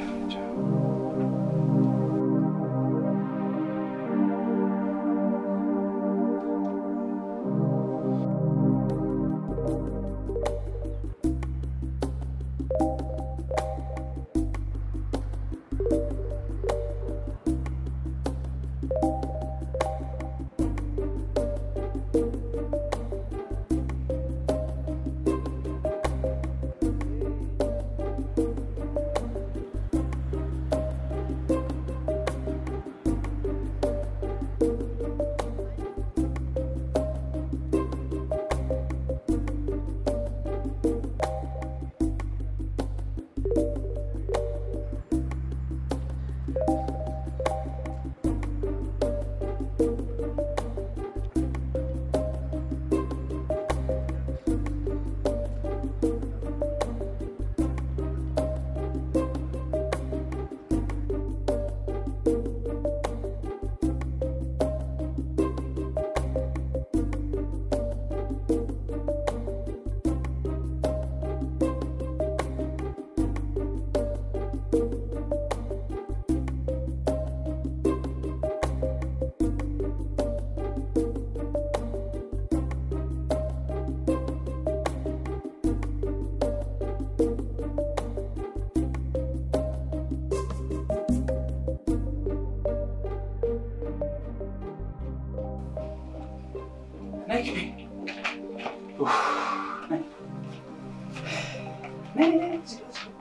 Speaker 6: ነይ ግቢ። ኡፍ፣ ነይ። ነይ፣ ነይ፣ እዚህ ጋር፣ እዚህ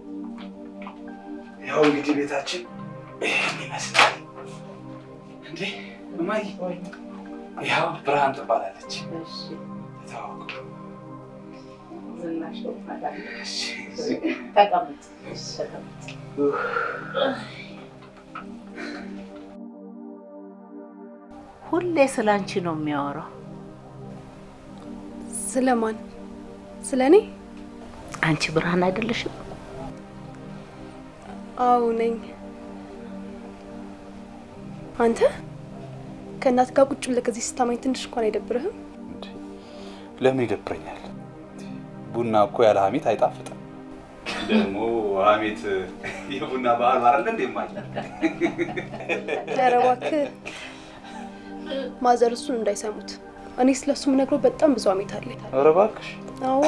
Speaker 6: ጋር። ያው እንግዲህ ቤታችን ይህን ይመስላል። እንዴ እማዬ፣ ያው ብርሃን ትባላለች። ተዋወቁ።
Speaker 2: ዝናሽ ነው ማለት
Speaker 6: እሺ፣
Speaker 2: ተቀመጥ።
Speaker 6: ኡፍ።
Speaker 2: ሁሌ ስለ አንቺ ነው የሚያወራው።
Speaker 9: ስለማን? ስለ እኔ?
Speaker 2: አንቺ ብርሃን አይደለሽም?
Speaker 9: አዎ ነኝ። አንተ ከእናት ጋር ቁጭ ብለህ ከዚህ ስታማኝ ትንሽ እንኳን አይደብርህም?
Speaker 6: ለምን ይደብረኛል? ቡና እኮ ያለ ሀሜት አይጣፍጥም። ደግሞ ሀሜት የቡና ባህል አይደለ እንዴ? ማይ
Speaker 9: ኧረ እባክህ ማዘር እሱን እንዳይሰሙት። እኔ ስለሱ የምነግረው በጣም ብዙ አሜት አለኝ።
Speaker 6: ኧረ እባክሽ
Speaker 9: አዎ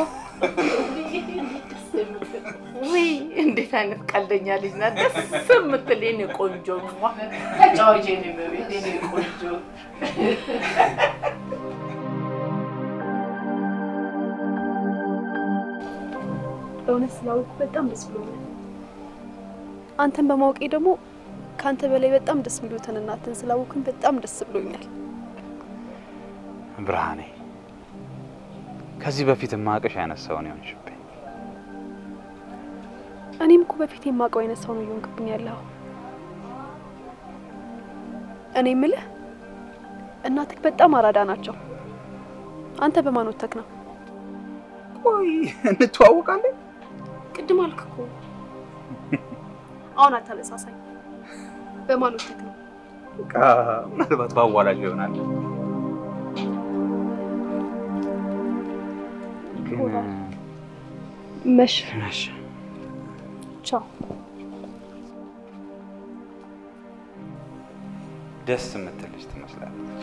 Speaker 2: ውይ እንዴት አይነት ቀልደኛ ልጅ ናት! ደስ የምትል የኔ ቆንጆ ሟ ተጫዋች የኔ በቤት የኔ ቆንጆ
Speaker 9: እውነት ስላወቅ በጣም ደስ ብሎኛል። አንተን በማወቄ ደግሞ ከአንተ በላይ በጣም ደስ የሚሉትን እናትን ስላወቅን በጣም ደስ ብሎኛል።
Speaker 6: ብርሃኔ፣ ከዚህ በፊት ማቅሽ አይነት ሰው ነው የሆንሽብኝ።
Speaker 9: እኔም እኮ በፊት የማውቀው አይነት ሰው ነው እየሆንክብኝ ያለው። እኔ የምልህ እናትህ በጣም አራዳ ናቸው። አንተ በማን ወተክ ነው?
Speaker 6: ቆይ እንተዋወቃለን?
Speaker 9: ቅድም አልክ እኮ። አሁን አታነሳሳኝ። በማን ወተክ ነው?
Speaker 6: በቃ ምናልባት በአዋላጅ ይሆናል። ግን
Speaker 9: መሽ
Speaker 6: መሽ
Speaker 9: ቻው።
Speaker 6: ደስ የምትል ልጅ ትመስላለች።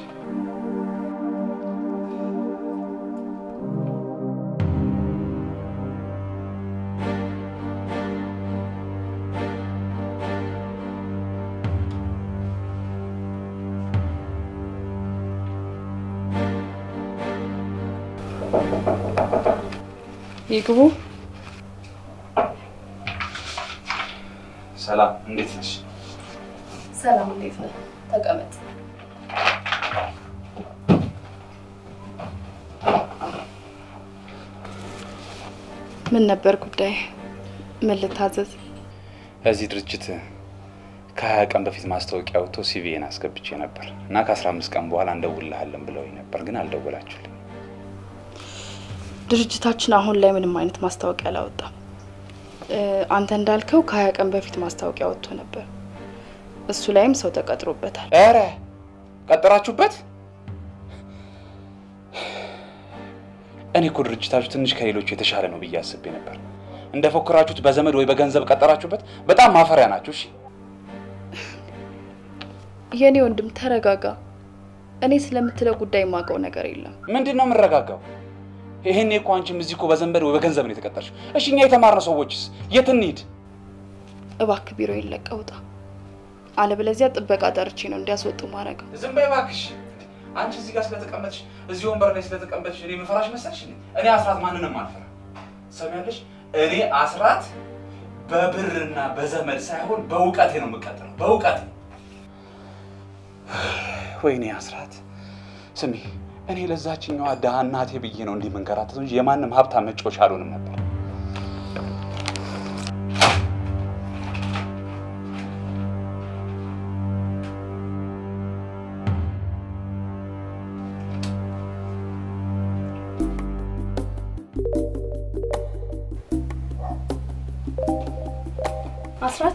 Speaker 4: ይግቡ።
Speaker 6: ሰላም፣ እንዴት ነሽ?
Speaker 4: ሰላም፣ እንዴት ነህ? ተቀመጥ። ምን ነበር ጉዳይ? ምን ልታዘዝ?
Speaker 6: እዚህ ድርጅት ከሀያ ቀን በፊት ማስታወቂያ ወጥቶ ሲቪዬን አስገብቼ ነበር እና ከአስራ አምስት ቀን በኋላ እንደውልሃለን ብለውኝ ነበር፣ ግን አልደወላችሁልኝ።
Speaker 4: ድርጅታችን አሁን ላይ ምንም አይነት ማስታወቂያ አላወጣም። እ፣ አንተ እንዳልከው ከሀያ ቀን በፊት ማስታወቂያ ወጥቶ ነበር። እሱ ላይም ሰው ተቀጥሮበታል።
Speaker 6: ኧረ ቀጠራችሁበት? እኔ እኮ ድርጅታችሁ ትንሽ ከሌሎቹ የተሻለ ነው ብዬ አስቤ ነበር። እንደፎከራችሁት በዘመድ ወይ በገንዘብ ቀጠራችሁበት? በጣም ማፈሪያ ናችሁ። እሺ
Speaker 4: የእኔ ወንድም ተረጋጋ። እኔ ስለምትለው ጉዳይ የማውቀው ነገር የለም።
Speaker 6: ምንድን ነው የምረጋጋው? ይሄኔ እኮ አንቺም እዚህ እኮ በዘንበድ ወይ በገንዘብ ነው የተቀጠርሽው። እሺ እኛ የተማርነው ሰዎችስ የት እንሂድ?
Speaker 4: እባክህ ቢሮ ይለቀህ ውጣ፣ አለበለዚያ ጥበቃ ጠርቼ ነው እንዲያስወጡ ማድረግ።
Speaker 6: ዝም በይ እባክሽ። አንቺ እዚህ ጋር ስለተቀመጥሽ እዚህ ወንበር ላይ ስለተቀመጥሽ እኔ መፈራሽ መሰልሽ? እኔ አስራት ማንንም አልፈራ። ሰሚያለሽ? እኔ አስራት በብርና በዘመድ ሳይሆን በእውቀቴ ነው የምቀጥለው። በእውቀቴ ወይኔ አስራት ስሚ፣ እኔ ለዛችኛዋ ድሃ እናቴ ብዬ ነው እንዲህ መንከራተተው እንጂ የማንም ሀብታም መጫወቻ አልሆንም ነበር።
Speaker 9: አስራት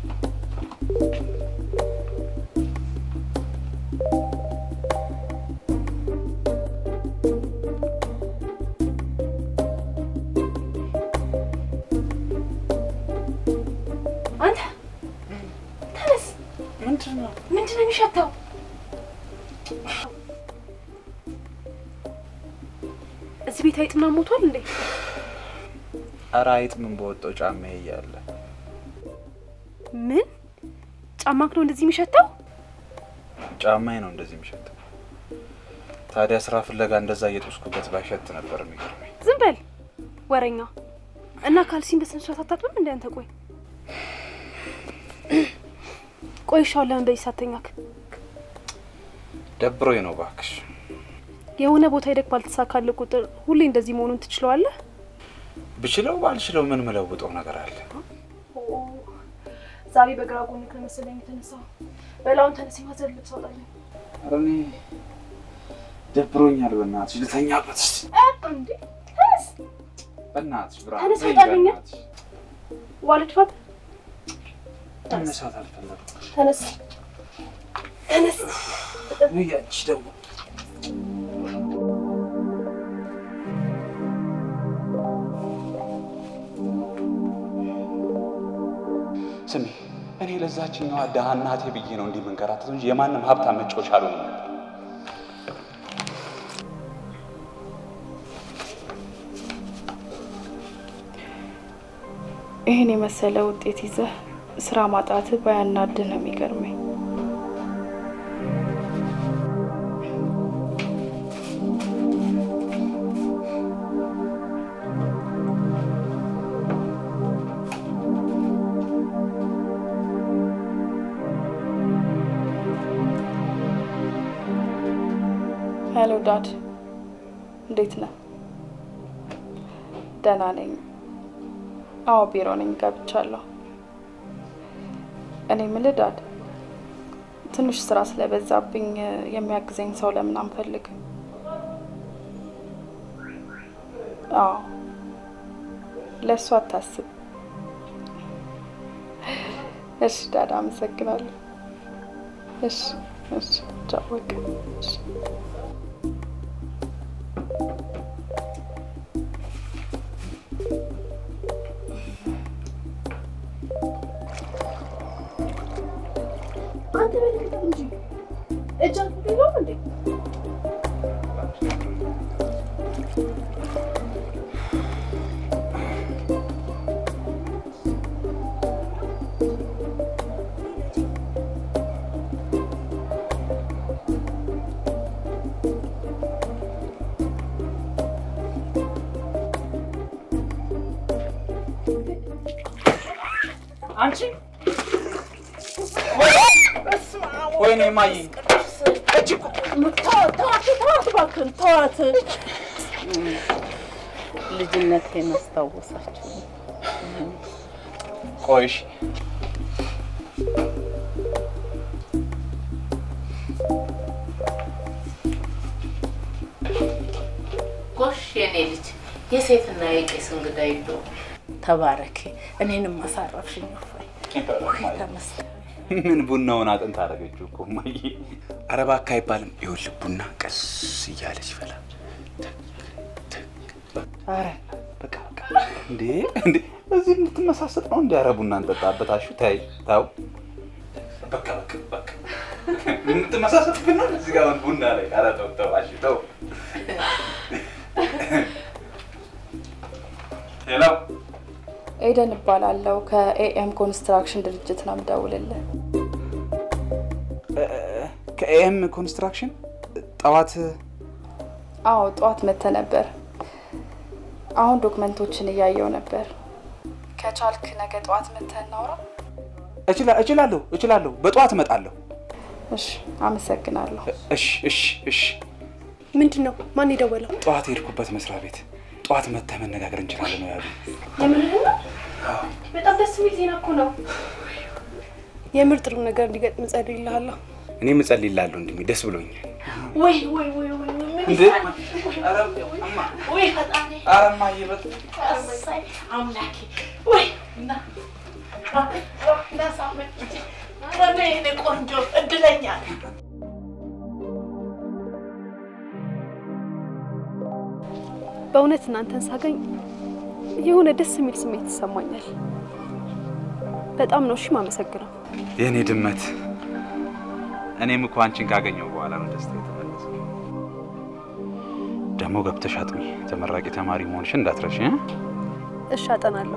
Speaker 9: አንተ ተነስ።
Speaker 6: ምንድን ነው
Speaker 9: ምንድን ነው የሚሸተው? እዚህ ቤት አይጥ ምናምን ሞቷል እንዴ?
Speaker 6: ኧረ አይጥ ምን በወጣው ጫማዬ እያለ
Speaker 9: ምን ጫማክ ነው እንደዚህ የሚሸተው?
Speaker 6: ጫማዬ ነው እንደዚህ የሚሸተው። ታዲያ ስራ ፍለጋ እንደዛ እየጦስኩበት ባይሸት ነበር የሚገርመኝ።
Speaker 9: ዝም በል ወረኛ። እና ካልሲን በስነ ስርዓት አታጥብም እንደ አንተ? ቆይ ቆይ፣ እሺ አሁን ለምን በዚህ ሳተኛክ?
Speaker 6: ደብሮኝ ነው እባክሽ።
Speaker 9: የሆነ ቦታ ሄደክ ባልተሳካልህ ቁጥር ሁሌ እንደዚህ መሆኑን ትችለዋለህ?
Speaker 6: ብችለው ባልችለው ምን ምለውጠው ነገር አለ?
Speaker 9: ዛሬ በግራ ጎን ከመሰለኝ የተነሳው በላውን ተነስ፣ ማዘር ልብስ አውጣልኝ።
Speaker 6: ኧረ እኔ ደብሮኛል። በእናትሽ ልተኛበት እስኪ።
Speaker 9: እንዴ ተነስ፣
Speaker 6: በእናትሽ ብራ
Speaker 9: ተነስ፣ አውጣልኝ። ዋልድ ፋት
Speaker 6: መነሳት አልፈለኩም።
Speaker 9: ተነስ ተነስ።
Speaker 6: ያቺ ደግሞ
Speaker 1: ስሚ፣ እኔ ለዛችኛዋ ድሃ እናቴ ብዬ ነው እንዲህ መንከራተት እንጂ የማንም ሀብታም መጫወቻ አልሆንም ነበር።
Speaker 4: ይህን የመሰለ ውጤት ይዘህ ስራ ማጣት ባያናድህ ነው የሚገርመኝ። ሄሎ ዳድ፣ እንዴት ነህ? ደህና ነኝ። አዎ ቢሮ ነኝ፣ ገብቻለሁ። እኔ የምልህ ዳድ፣ ትንሽ ስራ ስለበዛብኝ የሚያግዘኝ ሰው ለምን አንፈልግም? አዎ ለእሱ አታስብ። እሺ ዳድ፣ አመሰግናለሁ። እሺ እሺ፣ ቻው በቃ እሺ።
Speaker 9: አንተ መልክት እንጂ እጅ አትበላም እንዴ?
Speaker 6: አንቺ ወይኔ ማይ
Speaker 2: ተዋት ተዋት ተዋት እባክህን ተዋት። ልጅነቴን አስታወሳችሁ።
Speaker 1: ቆይሽ
Speaker 2: ጎሽ የኔ ልጅ የሴትና የቄስ እንግዳ ይለው ተባረኪ። እኔንም አሳረፍሽኝ። እፎይ ተመስገን።
Speaker 1: ምን ቡናውን አጥንት አደረገችው እኮ እማዬ። ኧረ እባክህ አይባልም። ይኸውልህ ቡና ቀስ እያለች ይፈላል። ኧረ በቃ በቃ። እንዴ እንዴ እዚህ እንድትመሳሰጥ ነው እንዲ? ኧረ ቡና እንጠጣበት። አሹ ተይ ተው። በቃ በቃ በቃ የምትመሳሰጥብን ነው እዚህ ጋር ቡና ላይ። ኧረ ተው ተው አሹ ተው። ሄሎ
Speaker 4: ኤደን እባላለሁ ከኤኤም ኮንስትራክሽን ድርጅት ነው የምደውልልህ።
Speaker 1: ከኤም ኮንስትራክሽን ጠዋት
Speaker 4: አዎ ጠዋት መጥተ ነበር። አሁን ዶክመንቶችን እያየው ነበር። ከቻልክ ነገ ጠዋት መጥተህ እናውራ።
Speaker 1: እችላ- እችላለሁ እችላለሁ። በጠዋት እመጣለሁ።
Speaker 4: እሺ፣ አመሰግናለሁ።
Speaker 1: እሺ እሺ እሺ።
Speaker 9: ምንድን ነው? ማን የደወለው?
Speaker 1: ጠዋት የሄድኩበት መስሪያ ቤት ጠዋት መጥተህ መነጋገር እንችላለን ነው ያሉ።
Speaker 9: የምርህን ነው? በጣም ደስ የሚል ዜና እኮ ነው። የምር ጥሩ ነገር እንዲገጥም ጸልይልሃለሁ።
Speaker 1: እኔም እጸልይልሃለሁ እንድሜ ደስ ብሎኛል።
Speaker 2: ወይ ወይ ወይ ወይ ምን
Speaker 1: እንዴ?
Speaker 2: ወይ ፈጣሪ
Speaker 1: ኧረ እማዬ በጣም
Speaker 2: እሰይ አምላኬ ወይ እና እንዳሳመች ኧረ የእኔ ቆንጆ እድለኛ ነኝ።
Speaker 9: በእውነት እናንተን ሳገኝ የሆነ ደስ የሚል ስሜት ይሰማኛል። በጣም ነው እሺ የማመሰግነው።
Speaker 1: የእኔ ድመት፣ እኔም እኮ አንቺን ካገኘው በኋላ ነው ደስታ የተመለሰው። ደግሞ ገብተሽ አጥኚ፣ ተመራቂ ተማሪ መሆንሽን እንዳትረሺ እ?
Speaker 9: እሺ አጠናለሁ።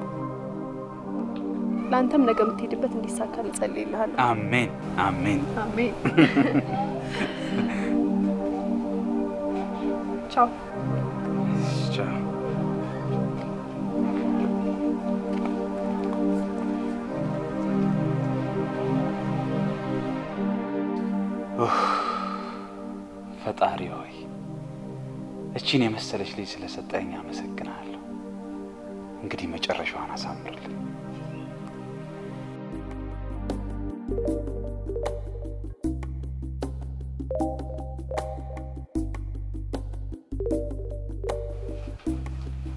Speaker 9: ለአንተም ነገ የምትሄድበት እንዲሳካ እጸልይልሃለሁ።
Speaker 1: አሜን አሜን።
Speaker 9: አሜን። ቻው።
Speaker 1: ቻው። ኡፍ፣ ፈጣሪ ሆይ እቺን የመሰለች ልጅ ስለሰጠኝ አመሰግናለሁ። እንግዲህ መጨረሻዋን አሳምርልኝ።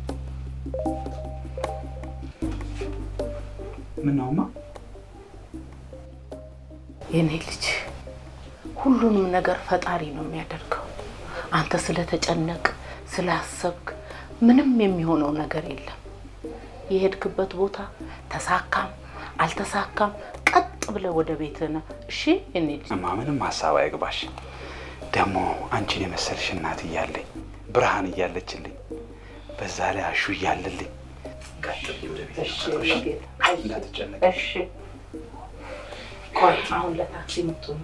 Speaker 1: ምን ነውማ?
Speaker 2: የኔ ልጅ ሁሉንም ነገር ፈጣሪ ነው የሚያደርገው። አንተ ስለተጨነቅ ስላሰብክ ምንም የሚሆነው ነገር የለም። የሄድክበት ቦታ ተሳካም አልተሳካም ቀጥ ብለህ ወደ ቤትህ ነህ። እሺ የኔ ልጅ
Speaker 6: እማ ምንም ሀሳብ አይግባሽ። ደግሞ አንቺን የመሰልሽ እናት እያለኝ ብርሃን እያለችልኝ በዛ ላይ አሹ እያለልኝ ቀጥ ብዬ ወደ ቤት እንዳትጨነቅ።
Speaker 2: እሺ ቆይ አሁን ለታክሲ የምትሆኑ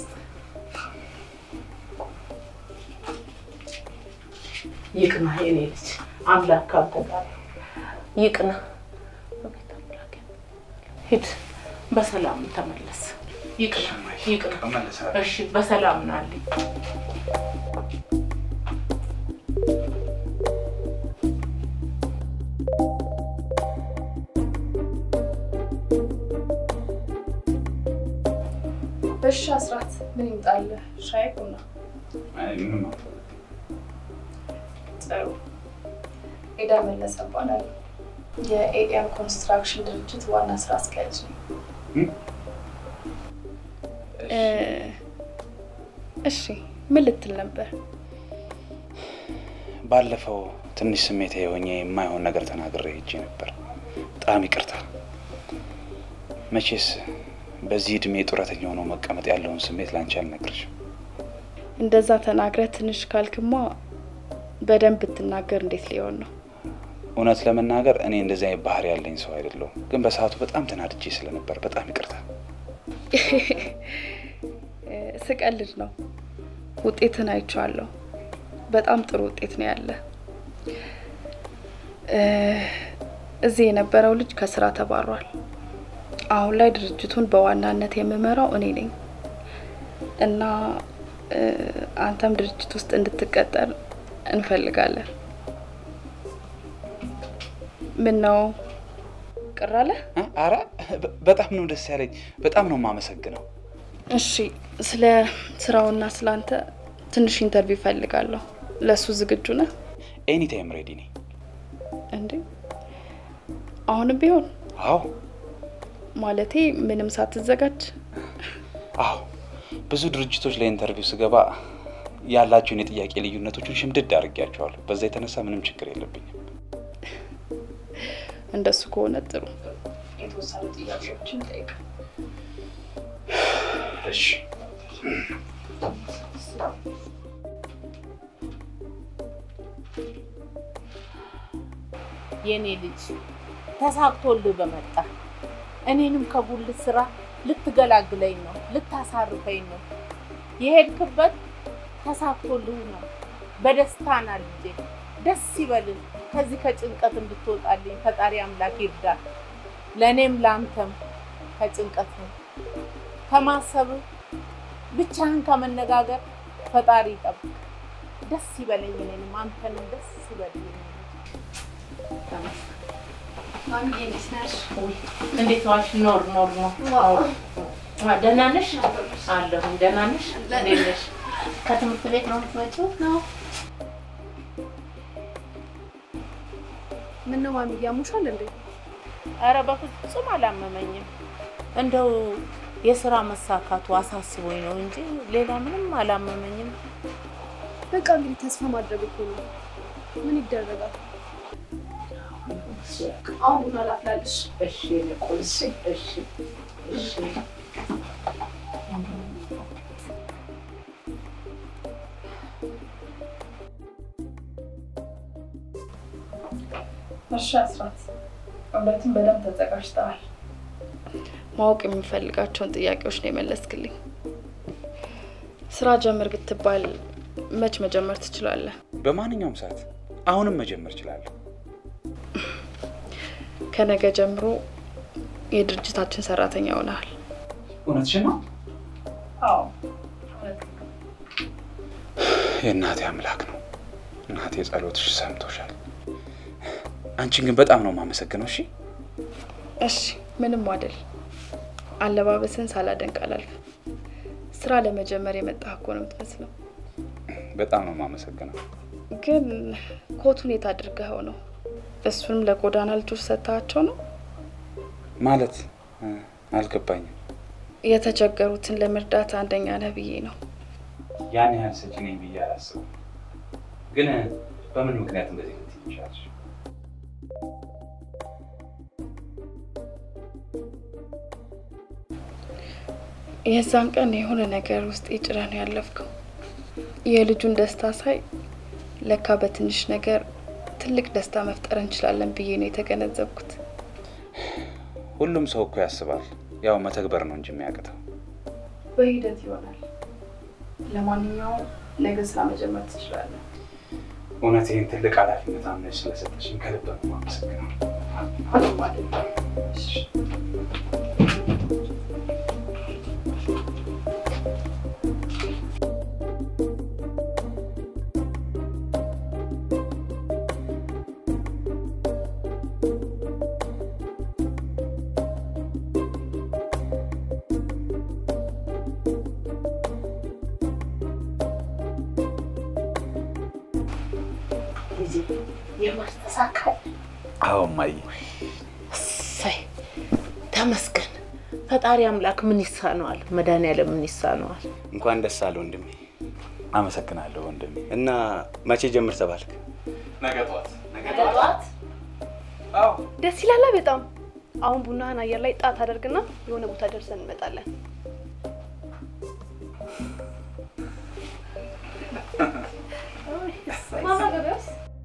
Speaker 2: ይቅና የኔ ልጅ አምላክ ካንተ ጋር ነው። ይቅና አቤት አምላኬ። ሂድ በሰላም ተመለስ። ይቅና ይቅና።
Speaker 6: እመለሳለሁ።
Speaker 2: እሺ በሰላም ናልኝ።
Speaker 4: እሺ አስራት ምን ይምጣልህ? ሻይ ቡና?
Speaker 6: አይ ምንም
Speaker 4: ጥሩ። ኤዳ መለሰ እባላለሁ። የኤኤም ኮንስትራክሽን ድርጅት ዋና ስራ አስኪያጅ ነው። እሺ ምን ልትል ነበር?
Speaker 6: ባለፈው ትንሽ ስሜት የሆኜ የማይሆን ነገር ተናግሬ ሄጄ ነበር። በጣም ይቅርታ። መቼስ በዚህ እድሜ ጡረተኛ ሆኖ መቀመጥ ያለውን ስሜት ላንቺ አልነግርሽም።
Speaker 4: እንደዛ ተናግረህ ትንሽ ካልክማ በደንብ ብትናገር እንዴት ሊሆን ነው?
Speaker 6: እውነት ለመናገር እኔ እንደዚህ አይነት ባህሪ ያለኝ ሰው አይደለሁም፣ ግን በሰዓቱ በጣም ተናድጄ ስለነበር በጣም ይቅርታ።
Speaker 4: ስቀልድ ነው። ውጤትን አይቼዋለሁ። በጣም ጥሩ ውጤት ነው ያለ። እዚህ የነበረው ልጅ ከስራ ተባሯል። አሁን ላይ ድርጅቱን በዋናነት የምመራው እኔ ነኝ እና አንተም ድርጅት ውስጥ እንድትቀጠር እንፈልጋለን። ምን ነው ቅር አለ?
Speaker 6: አረ በጣም ነው ደስ ያለኝ። በጣም ነው የማመሰግነው።
Speaker 4: እሺ፣ ስለ ስራውና ስለ አንተ ትንሽ ኢንተርቪው እፈልጋለሁ። ለእሱ ዝግጁ ነህ?
Speaker 6: ኤኒ ታይም ሬዲ ነኝ።
Speaker 4: እንዴ አሁንም ቢሆን?
Speaker 6: አዎ
Speaker 4: ማለቴ ምንም ሳትዘጋጅ?
Speaker 6: አዎ ብዙ ድርጅቶች ለኢንተርቪው ስገባ ያላቸውን የጥያቄ ልዩነቶችን ሽምድድ አድርጌያቸዋለሁ። በዛ የተነሳ ምንም ችግር የለብኝም።
Speaker 4: እንደሱ ከሆነ ጥሩ። የተወሰኑ ጥያቄዎችን ጠይቅ።
Speaker 6: እሺ
Speaker 2: የኔ ልጅ ተሳክቶልህ በመጣ እኔንም ከጉልት ስራ ልትገላግለኝ ነው፣ ልታሳርፈኝ ነው። የሄድክበት ተሳክቶልህ ነው። በደስታ ና ልጄ፣ ደስ ይበልን። ከዚህ ከጭንቀት እንድትወጣልኝ ፈጣሪ አምላክ ይርዳል። ለእኔም ለአንተም ከጭንቀት ነው ከማሰብ ብቻህን ከመነጋገር ፈጣሪ ይጠብቅ። ደስ ይበለኝ፣ እኔንም አንተንም ደስ ይበልኝ። እንዴት ዋልሽ? ኖር ኖር ነው። ደህና ነሽ? አለሁኝ። ደህና ነሽ? እንዴት ነሽ? ከትምህርት ቤት ነው የምትመጪው? ነው።
Speaker 9: ምን ነው ማሚ ያሙሻል እንዴ?
Speaker 2: ኧረ በፍጹም አላመመኝም። እንደው የስራ መሳካቱ አሳስቦኝ ነው እንጂ ሌላ ምንም አላመመኝም።
Speaker 9: በቃ እንግዲህ ተስፋ ማድረግ እኮ ነው። ምን ይደረጋል? አሁን ቡና ላፍላልሽ።
Speaker 2: እሺ የኔ ቆንጆ፣ እሺ እሺ።
Speaker 4: እሺ አስራት፣ እውነትም በደንብ ተዘጋጅተዋል። ማወቅ የምፈልጋቸውን ጥያቄዎች ነው የመለስክልኝ። ስራ ጀምር ብትባል መች መጀመር ትችላለህ?
Speaker 6: በማንኛውም ሰዓት አሁንም መጀመር እችላለሁ።
Speaker 4: ከነገ ጀምሮ የድርጅታችን ሰራተኛ ሆነሃል።
Speaker 6: እውነትሽን ነው?
Speaker 4: አዎ።
Speaker 6: የእናቴ አምላክ ነው። እናቴ ጸሎትሽ ሰምቶሻል። አንቺን ግን በጣም ነው የማመሰግነው። እሺ
Speaker 4: እሺ፣ ምንም አይደል። አለባበስን ሳላደንቅ አላልፍም። ስራ ለመጀመር የመጣህ እኮ ነው የምትመስለው።
Speaker 6: በጣም ነው የማመሰግነው።
Speaker 4: ግን ኮቱን የት አድርገኸው ነው? እሱንም ለጎዳና ልጆች ሰጥተሃቸው ነው?
Speaker 6: ማለት እ፣ አልገባኝም።
Speaker 4: የተቸገሩትን ለመርዳት አንደኛ ነህ ብዬ ነው።
Speaker 6: ያን ያህል ሰጪ ነኝ ብዬ አላስብም። ግን በምን ምክንያት እንደዚህ ልትይ ይቻልሽ?
Speaker 4: የዛን ቀን የሆነ ነገር ውስጥ ጭራ ነው ያለፍከው። የልጁን ደስታ ሳይ ለካ በትንሽ ነገር ትልቅ ደስታ መፍጠር እንችላለን ብዬ ነው የተገነዘብኩት።
Speaker 6: ሁሉም ሰው እኮ ያስባል፣ ያው መተግበር ነው እንጂ የሚያቅተው።
Speaker 4: በሂደት ይሆናል። ለማንኛውም ነገ ስራ መጀመር ትችላለን።
Speaker 6: እውነት ይህን ትልቅ ኃላፊነት አምነሽ ስለሰጠሽኝ ከልብ ነው የማመሰግነው። እሺ።
Speaker 2: የማስተሳከል
Speaker 6: አዎ እማዬ፣
Speaker 2: እሰይ ተመስገን። ፈጣሪ አምላክ ምን ይሳነዋል? መድኃኒዓለም ምን ይሳነዋል?
Speaker 1: እንኳን ደስ አለ ወንድሜ።
Speaker 6: አመሰግናለሁ ወንድሜ።
Speaker 1: እና መቼ ጀምር ተባልክ?
Speaker 6: ነገ ጠዋት
Speaker 2: ጠዋት
Speaker 9: ደስ ይላላ በጣም። አሁን ቡናህን አየር ላይ ጣት አደርግና የሆነ ቦታ ደርሰን እንመጣለን። ማማ ገበያውስ?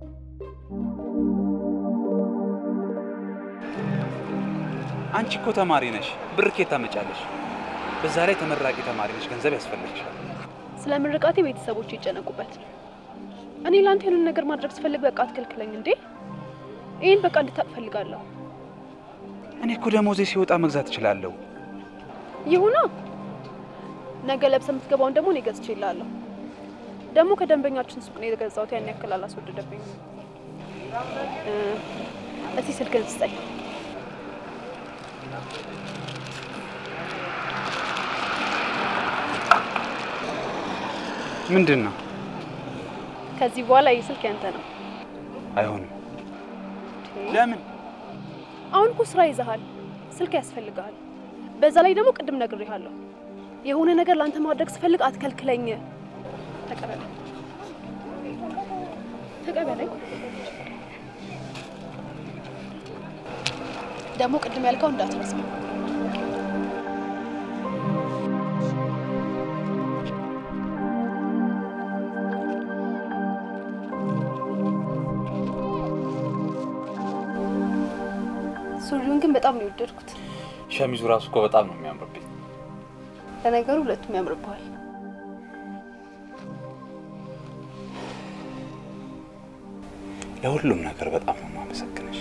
Speaker 6: አንቺ እኮ ተማሪ ነሽ፣ ብር ከየት ታመጫለሽ? በዛ ላይ ተመራቂ ተማሪ ነሽ፣ ገንዘብ ያስፈልግሻል።
Speaker 9: ስለ ምርቃቴ ቤተሰቦች ይጨነቁበት። እኔ ለአንተ የሆነ ነገር ማድረግ ስፈልግ በቃ አትከልክለኝ እንዴ! ይህን በቃ እንድታቅ ፈልጋለሁ።
Speaker 6: እኔ እኮ ደሞዜ ሲወጣ መግዛት እችላለሁ።
Speaker 9: ይሁና ነገ ለብሰ የምትገባውን ደግሞ እኔ ገዝቼ እልሃለሁ። ደግሞ ከደንበኛችን ሱቅ ነው የገዛሁት። ያን ያክል አላስወደደብኝም። እ፣ እስቲ ስልክህን ስጠኝ።
Speaker 6: ምንድን ነው?
Speaker 9: ከዚህ በኋላ ይህ ስልክ ያንተ ነው።
Speaker 6: አይሆንም። ለምን?
Speaker 9: አሁን እኮ ስራ ይዘሃል፣ ስልክ ያስፈልግሃል። በዛ ላይ ደግሞ ቅድም ነግሬሃለሁ፣ የሆነ ነገር ለአንተ ማድረግ ስፈልግ አትከልክለኝ። ተቀበለኝ፣ ተቀበለኝ። ደግሞ ቅድም ያልከው እንዳትረሳ። ሱሪውን ግን በጣም ነው የወደድኩት።
Speaker 6: ሸሚዙ ራሱ እኮ በጣም ነው የሚያምርብኝ።
Speaker 9: ለነገሩ ሁለቱም ያምርብሃል።
Speaker 6: ለሁሉም ነገር በጣም ነው የማመሰግንሽ።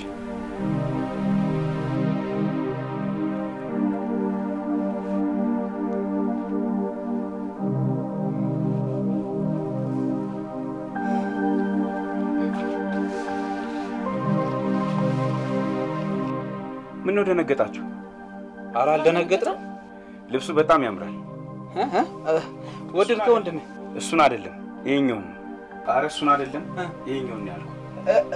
Speaker 1: ምን ነው ደነገጣችሁ?
Speaker 6: ኧረ አልደነገጥንም።
Speaker 1: ልብሱ በጣም ያምራል።
Speaker 6: ወደድከው ወንድሜ?
Speaker 1: እሱን አይደለም ይሄኛውን ነው። ኧረ እሱን አይደለም ይሄኛውን ነው ያልኩት።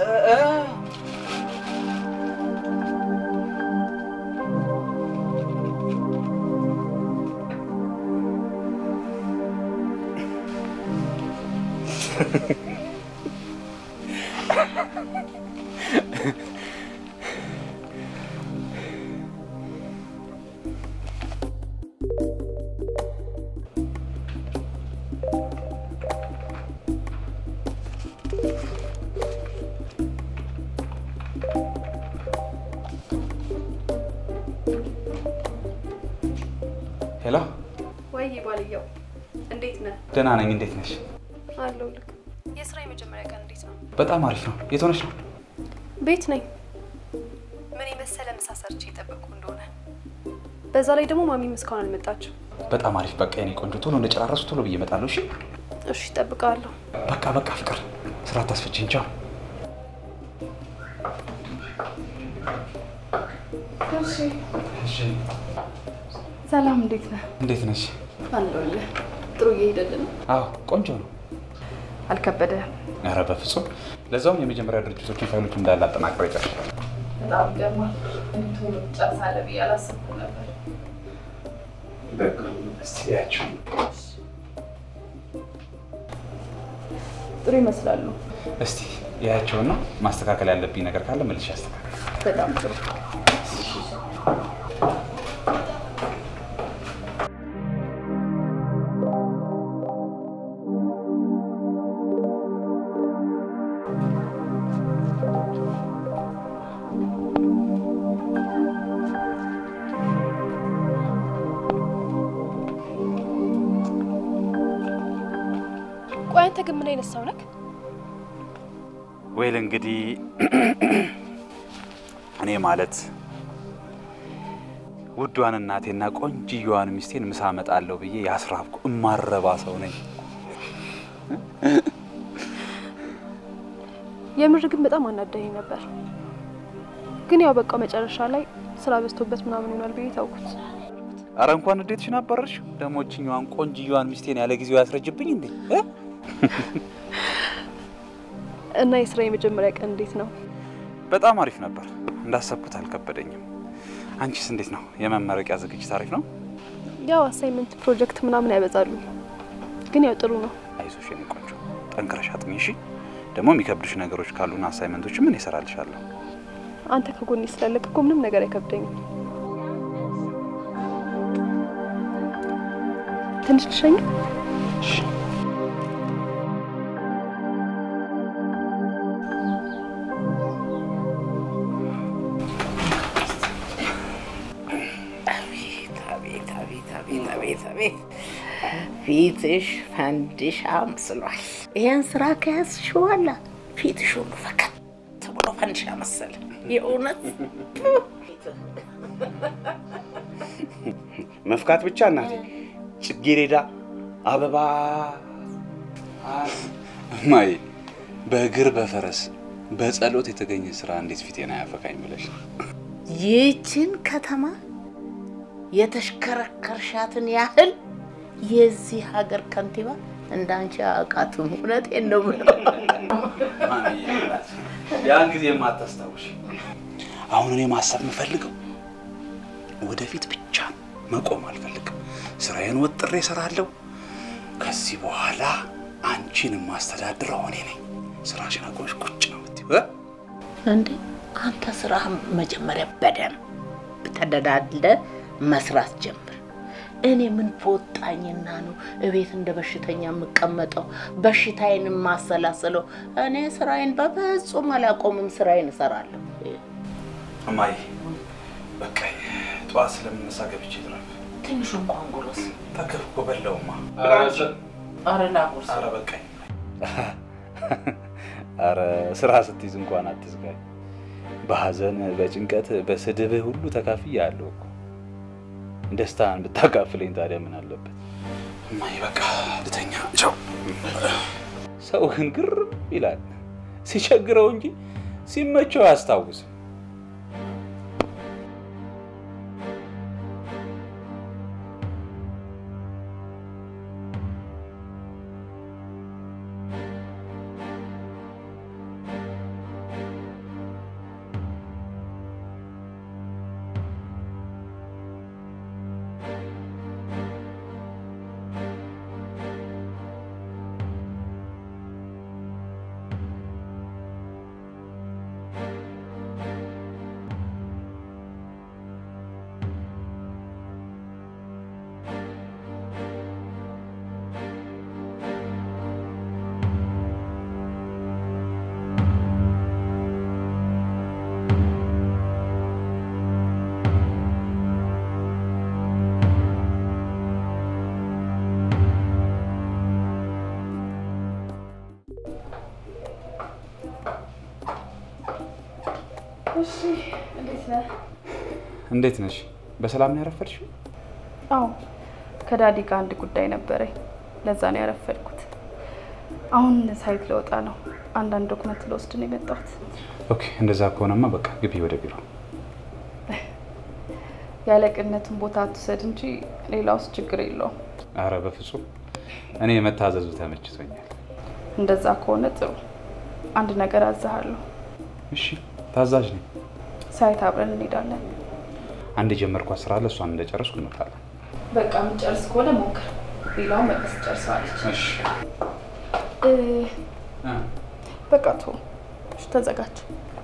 Speaker 6: ሄሎ፣
Speaker 9: ወይ ባልየው፣ እንዴት ነህ?
Speaker 6: ደህና ነኝ። እንዴት ነሽ?
Speaker 9: አለው ልክ። የስራ የመጀመሪያ ቀን እንዴት ነው?
Speaker 6: በጣም አሪፍ ነው። የት ሆነሽ ነው?
Speaker 9: ቤት ነኝ። ምን የመሰለ ምሳ ሰርቼ የጠበቅኩ እንደሆነ። በዛ ላይ ደግሞ ማሚም እስካሁን አልመጣችም።
Speaker 6: በጣም አሪፍ። በቃ የኔ ቆንጆ ቶሎ እንደጨራረሱ ቶሎ ብዬ እመጣለሁ። እሺ?
Speaker 9: እሺ፣ እጠብቅሃለሁ።
Speaker 6: በቃ በቃ፣ ፍቅር ስራ አታስፈችኝ። ቻው። እሺ።
Speaker 4: ሰላም፣ እንዴት ነህ?
Speaker 6: እንዴት ነሽ?
Speaker 4: አለሁልህ። ጥሩ እየሄደልን ነው?
Speaker 6: አዎ ቆንጆ ነው።
Speaker 4: አልከበደህም?
Speaker 6: ኧረ በፍጹም። ለዛውም የመጀመሪያ ድርጅቶችን ፋይሎች እንዳለ አጠናቅሬ ጨርሻለሁ።
Speaker 4: በጣም ይገርማል። እንዲህ ቶሎ ትጨርሳለህ ብዬ አላሰብኩም ነበር።
Speaker 6: እስቲ ያቸው
Speaker 4: ጥሩ ይመስላሉ።
Speaker 6: እስቲ ያቸውና ማስተካከል ያለብኝ ነገር ካለ መልሼ አስተካከል።
Speaker 4: በጣም ጥሩ።
Speaker 9: ቆይ አንተ ግን ምን አይነት ሰው ነህ?
Speaker 6: ወይል እንግዲህ እኔ ማለት ውዷን እናቴና ቆንጅየዋን ሚስቴን ምሳ እመጣለሁ ብዬ ያስራብኩ እማረባ ሰው ነኝ።
Speaker 9: የምር ግን በጣም አናደኸኝ ነበር። ግን ያው በቃ መጨረሻ ላይ ስራ በዝቶበት ምናምን ይሆናል ብዬ ታውኩት።
Speaker 6: አረ እንኳን እንዴትሽን አባረርሽ? ደግሞ እችኛዋን ቆንጅየዋን ሚስቴን ያለ ጊዜው ያስረጅብኝ እንዴ? እ?
Speaker 9: እና የስራ የመጀመሪያ ቀን እንዴት ነው?
Speaker 6: በጣም አሪፍ ነበር። እንዳሰብኩት አልከበደኝም። አንቺስ እንዴት ነው? የመመረቂያ ዝግጅት አሪፍ ነው?
Speaker 9: ያው አሳይመንት ፕሮጀክት ምናምን ያበዛሉ፣ ግን ያው ጥሩ ነው።
Speaker 6: አይዞሽ የኔ ቆንጆ፣ ጠንክረሽ አጥኚ እሺ። ደግሞ የሚከብዱሽ ነገሮች ካሉና አሳይመንቶች ምን ይሰራልሻለሁ።
Speaker 9: አንተ ከጎኔ ስላለክ እኮ ምንም ነገር አይከብደኝም። ትንሽ ልሸኝ።
Speaker 2: አቤት አቤት አቤት አቤት አቤት አቤት ፊትሽ ፈንዲሻ መስሏል። ይሄን ስራ ከያዝሽ በኋላ ፊትሽ ሁሉ ፈከት ብሎ ፈንዲሻ መሰለ። የእውነት
Speaker 1: መፍካት ብቻ እናቴ፣ ጽጌረዳ አበባ
Speaker 6: እማዬ በእግር በፈረስ በጸሎት የተገኘ ስራ እንዴት ፊቴን አያፈካኝ ብለሽ ነው?
Speaker 2: ይህችን ከተማ የተሽከረከርሻትን ያህል የዚህ ሀገር ከንቲባ እንዳንቺ አያውቃትም። እውነቴን ነው የምለው።
Speaker 6: ያን ጊዜ የማታስታውሽ አሁን እኔ ማሰብ የምፈልገው ወደፊት ብቻ ነው። መቆም አልፈልግም። ስራዬን ወጥሬ እሰራለሁ። ከዚህ በኋላ አንቺን የማስተዳድረው እኔ ነኝ። ስራሽን አቆምሽ ቁጭ ነው የምትይው እ?
Speaker 2: እንዴ አንተ ስራህን መጀመሪያ በደንብ ተደዳድለ መስራት ጀምር። እኔ ምን በወጣኝና ነው እቤት እንደ በሽተኛ የምቀመጠው በሽታዬን የማሰላስለው? እኔ ስራዬን በፍጹም አላቆምም፣ ስራዬን እሰራለሁ።
Speaker 6: እማዬ በቃ ጠዋት ስለምነሳ ገብቼ ልረፍ።
Speaker 2: ትንሹ እንኳን ጉረስ።
Speaker 6: ጠገብ እኮ በላውማ።
Speaker 2: ኧረ ላጉርስ።
Speaker 6: ኧረ በቃኝ። ኧረ ስራ ስትይዝ እንኳን አትዝጋኝ። በሀዘን በጭንቀት በስድብህ ሁሉ ተካፍያለሁ እኮ። ደስታን ብታካፍለኝ ታዲያ ምን አለበት? እማዬ በቃ ልተኛ። ቻው። ሰው ግን ግርም ይላል ሲቸግረው እንጂ ሲመቸው አያስታውስም።
Speaker 4: እሺ፣ እንዴት ነህ?
Speaker 6: እንዴት ነሽ? በሰላም ነው ያረፈድሽው?
Speaker 4: አዎ፣ ከዳዲ ጋር አንድ ጉዳይ ነበረኝ። ለዛ ነው ያረፈድኩት። አሁን ሳይት ለወጣ ነው። አንዳንድ ዶክመንት ለወስድ ነው የመጣሁት።
Speaker 6: ኦኬ፣ እንደዛ ከሆነማ በቃ ግቢ ወደ ቢሮ።
Speaker 4: ያለቅነትን ቦታ አትውሰድ እንጂ ሌላውስ ችግር የለውም።
Speaker 6: አረ በፍጹም እኔ የመታዘዙ ተመችቶኛል።
Speaker 4: እንደዛ ከሆነ ጥሩ። አንድ ነገር አዛሃለሁ።
Speaker 6: እሺ፣ ታዛዥ ነኝ።
Speaker 4: ሳይት አብረን እንሄዳለን።
Speaker 6: አንድ የጀመርኳት ስራ አለ። እሷን እንደጨረስኩ እንወጣለን።
Speaker 4: በቃ የምጨርስ ከሆነ ሞክር። ሌላውን መለስ ጨርሰዋለች።
Speaker 6: እሺ
Speaker 4: እ፣
Speaker 6: እ፣
Speaker 4: በቃ ቶ እሺ፣ ተዘጋጅ።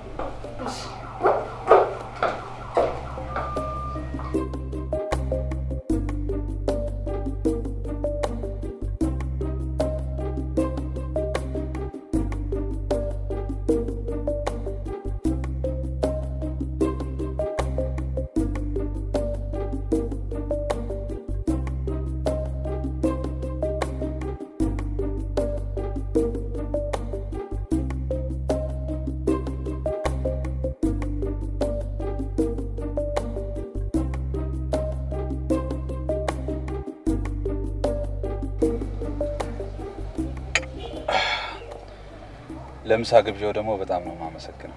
Speaker 6: ለምሳ ግብዣው ደግሞ በጣም ነው የማመሰግነው።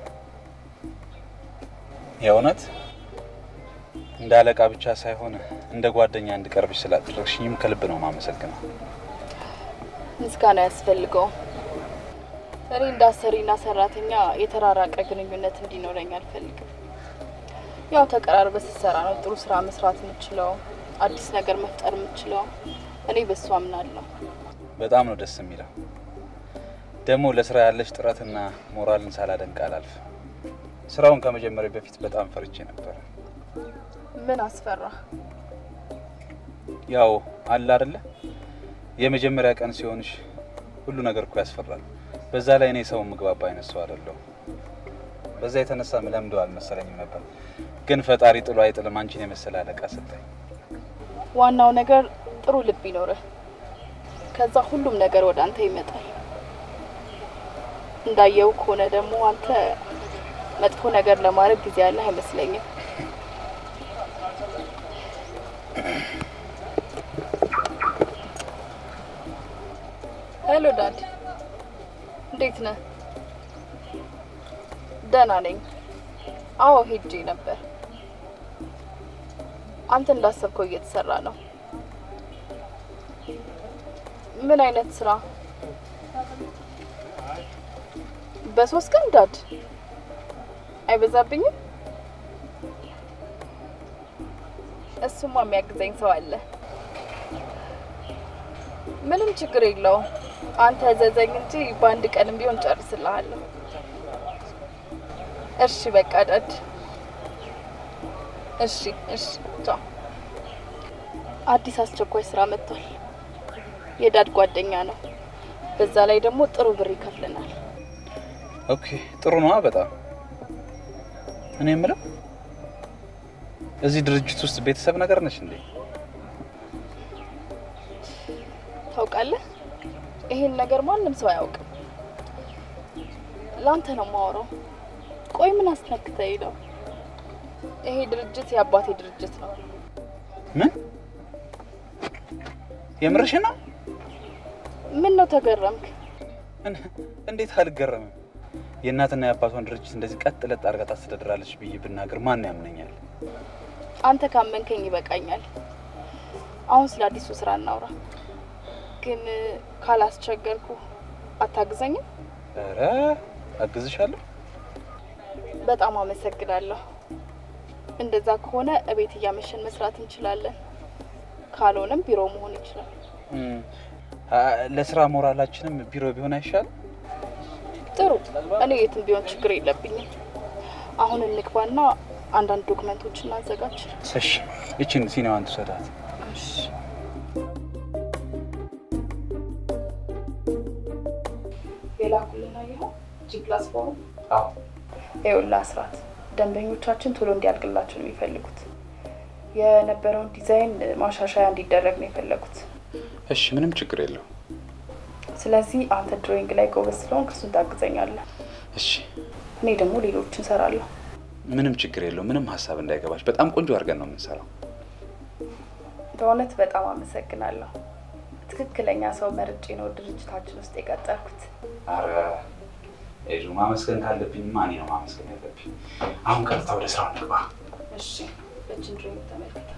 Speaker 6: የእውነት እንደ አለቃ ብቻ ሳይሆን እንደ ጓደኛ እንድቀርብሽ ስላደረግሽኝም ከልብ ነው የማመሰግነው።
Speaker 4: ምስጋና ያስፈልገውም። እኔ እንደ አሰሪና ሰራተኛ የተራራቀ ግንኙነት እንዲኖረኝ አልፈልግም። ያው ተቀራርበ ስትሰራ ነው ጥሩ ስራ መስራት የምችለው፣ አዲስ ነገር መፍጠር የምችለው። እኔ በሱ አምናለሁ።
Speaker 6: በጣም ነው ደስ የሚለው። ደግሞ ለስራ ያለሽ ጥረትና ሞራልን ሳላደንቅ አላልፍም። ስራውን ከመጀመሪያ በፊት በጣም ፈርቼ ነበር።
Speaker 4: ምን አስፈራ?
Speaker 6: ያው አለ አይደለ የመጀመሪያ ቀን ሲሆንሽ ሁሉ ነገር እኮ ያስፈራል። በዛ ላይ እኔ ሰው ምግባባ አይነት ሰው አይደለሁም። በዛ የተነሳ ምለምደው አልመሰለኝም ነበር። ግን ፈጣሪ ጥሎ አይጥልም አንቺን የመሰለ አለቃ ሰጠኝ።
Speaker 4: ዋናው ነገር ጥሩ ልብ ይኖርህ። ከዛ ሁሉም ነገር ወደ አንተ ይመጣል። እንዳየው ከሆነ ደግሞ አንተ መጥፎ ነገር ለማድረግ ጊዜ ያለህ አይመስለኝም። ሄሎ ዳድ፣ እንዴት ነህ? ደህና ነኝ። አዎ ሄጄ ነበር። አንተ እንዳሰብከው እየተሰራ ነው። ምን አይነት ስራ? በሶስት ቀን ዳድ አይበዛብኝም? እሱማ የሚያግዘኝ ሰው አለ። ምንም ችግር የለውም። አንተ ዘዘኝ እንጂ በአንድ ቀንም ቢሆን ጨርስልሃለሁ። እሺ በቃ ዳድ። እሺ እሺ ቻው። አዲስ አስቸኳይ ስራ መጥቷል። የዳድ ጓደኛ ነው። በዛ ላይ ደግሞ ጥሩ ብር ይከፍልናል።
Speaker 6: ኦኬ ጥሩ ነዋ በጣም እኔ የምለው እዚህ ድርጅት ውስጥ ቤተሰብ ነገር ነች እንዴ?
Speaker 4: ታውቃለህ፣ ይሄን ነገር ማንም ሰው አያውቅም። ላንተ ነው የማወራው። ቆይ ምን አስነክተኝ ነው? ይሄ ድርጅት የአባቴ ድርጅት ነው።
Speaker 6: ምን የምርሽ ነው?
Speaker 4: ምን ነው ተገረምክ?
Speaker 6: እንዴት አልገረምም? የእናትና የአባቷን ድርጅት እንደዚህ ቀጥ ለጥ አድርጋ ታስተዳድራለች ብዬ ብናገር ማን ያምነኛል?
Speaker 4: አንተ ካመንከኝ ይበቃኛል። አሁን ስለ አዲሱ ስራ እናውራ። ግን ካላስቸገርኩ አታግዘኝም?
Speaker 6: ኧረ አግዝሻለሁ።
Speaker 4: በጣም አመሰግናለሁ። እንደዛ ከሆነ እቤት እያመሸን መስራት እንችላለን። ካልሆነም ቢሮ መሆን ይችላል።
Speaker 6: እም፣ አ- ለስራ ሞራላችንም ቢሮ ቢሆን አይሻልም?
Speaker 4: ጥሩ። እኔ የትም ቢሆን ችግር የለብኝም። አሁን እንግባና አንዳንድ ዶክመንቶች እናዘጋጅ።
Speaker 6: እሺ፣ ይችን ሲኔማን ትውሰዳት።
Speaker 4: የላኩልን አየኸው? ጂ ፕላስ ፎሩ
Speaker 6: አዎ
Speaker 4: ይኸውልህ አስራት፣ ደንበኞቻችን ቶሎ እንዲያልቅላቸው ነው የሚፈልጉት። የነበረውን ዲዛይን ማሻሻያ እንዲደረግ ነው የፈለጉት።
Speaker 6: እሺ፣ ምንም ችግር የለው።
Speaker 4: ስለዚህ አንተ ድሮይንግ ላይ ጎበዝ ስለሆንክ እሱን ታግዘኛለህ።
Speaker 6: እሺ፣
Speaker 4: እኔ ደግሞ ሌሎችን እሰራለሁ።
Speaker 6: ምንም ችግር የለው። ምንም ሀሳብ እንዳይገባሽ። በጣም ቆንጆ አድርገን ነው የምንሰራው።
Speaker 4: በእውነት በጣም አመሰግናለሁ። ትክክለኛ ሰው መርጬ ነው ድርጅታችን ውስጥ የቀጠርኩት።
Speaker 6: አረ ኤዱ፣ ማመስገን ካለብኝ ማን ነው ማመስገን ያለብኝ? አሁን ቀጥታ ወደ ስራው እንግባ።
Speaker 4: እሺ፣ በችን ድሮይንግ ተመልከታት።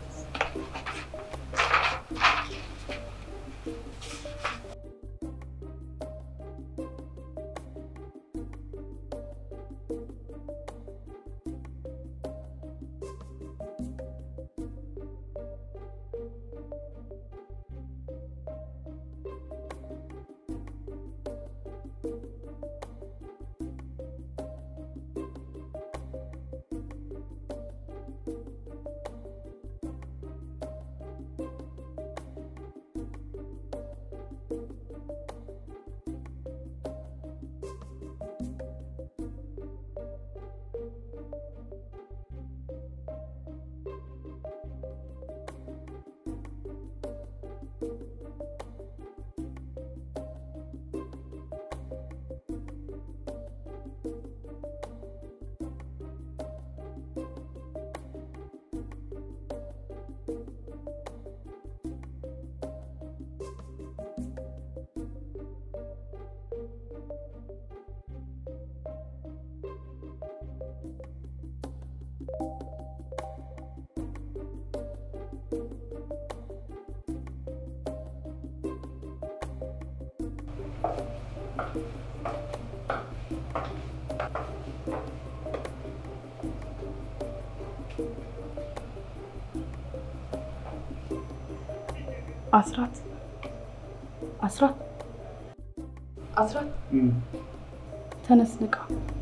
Speaker 4: አስራት አስራት አስራት ተነስ ንቃ።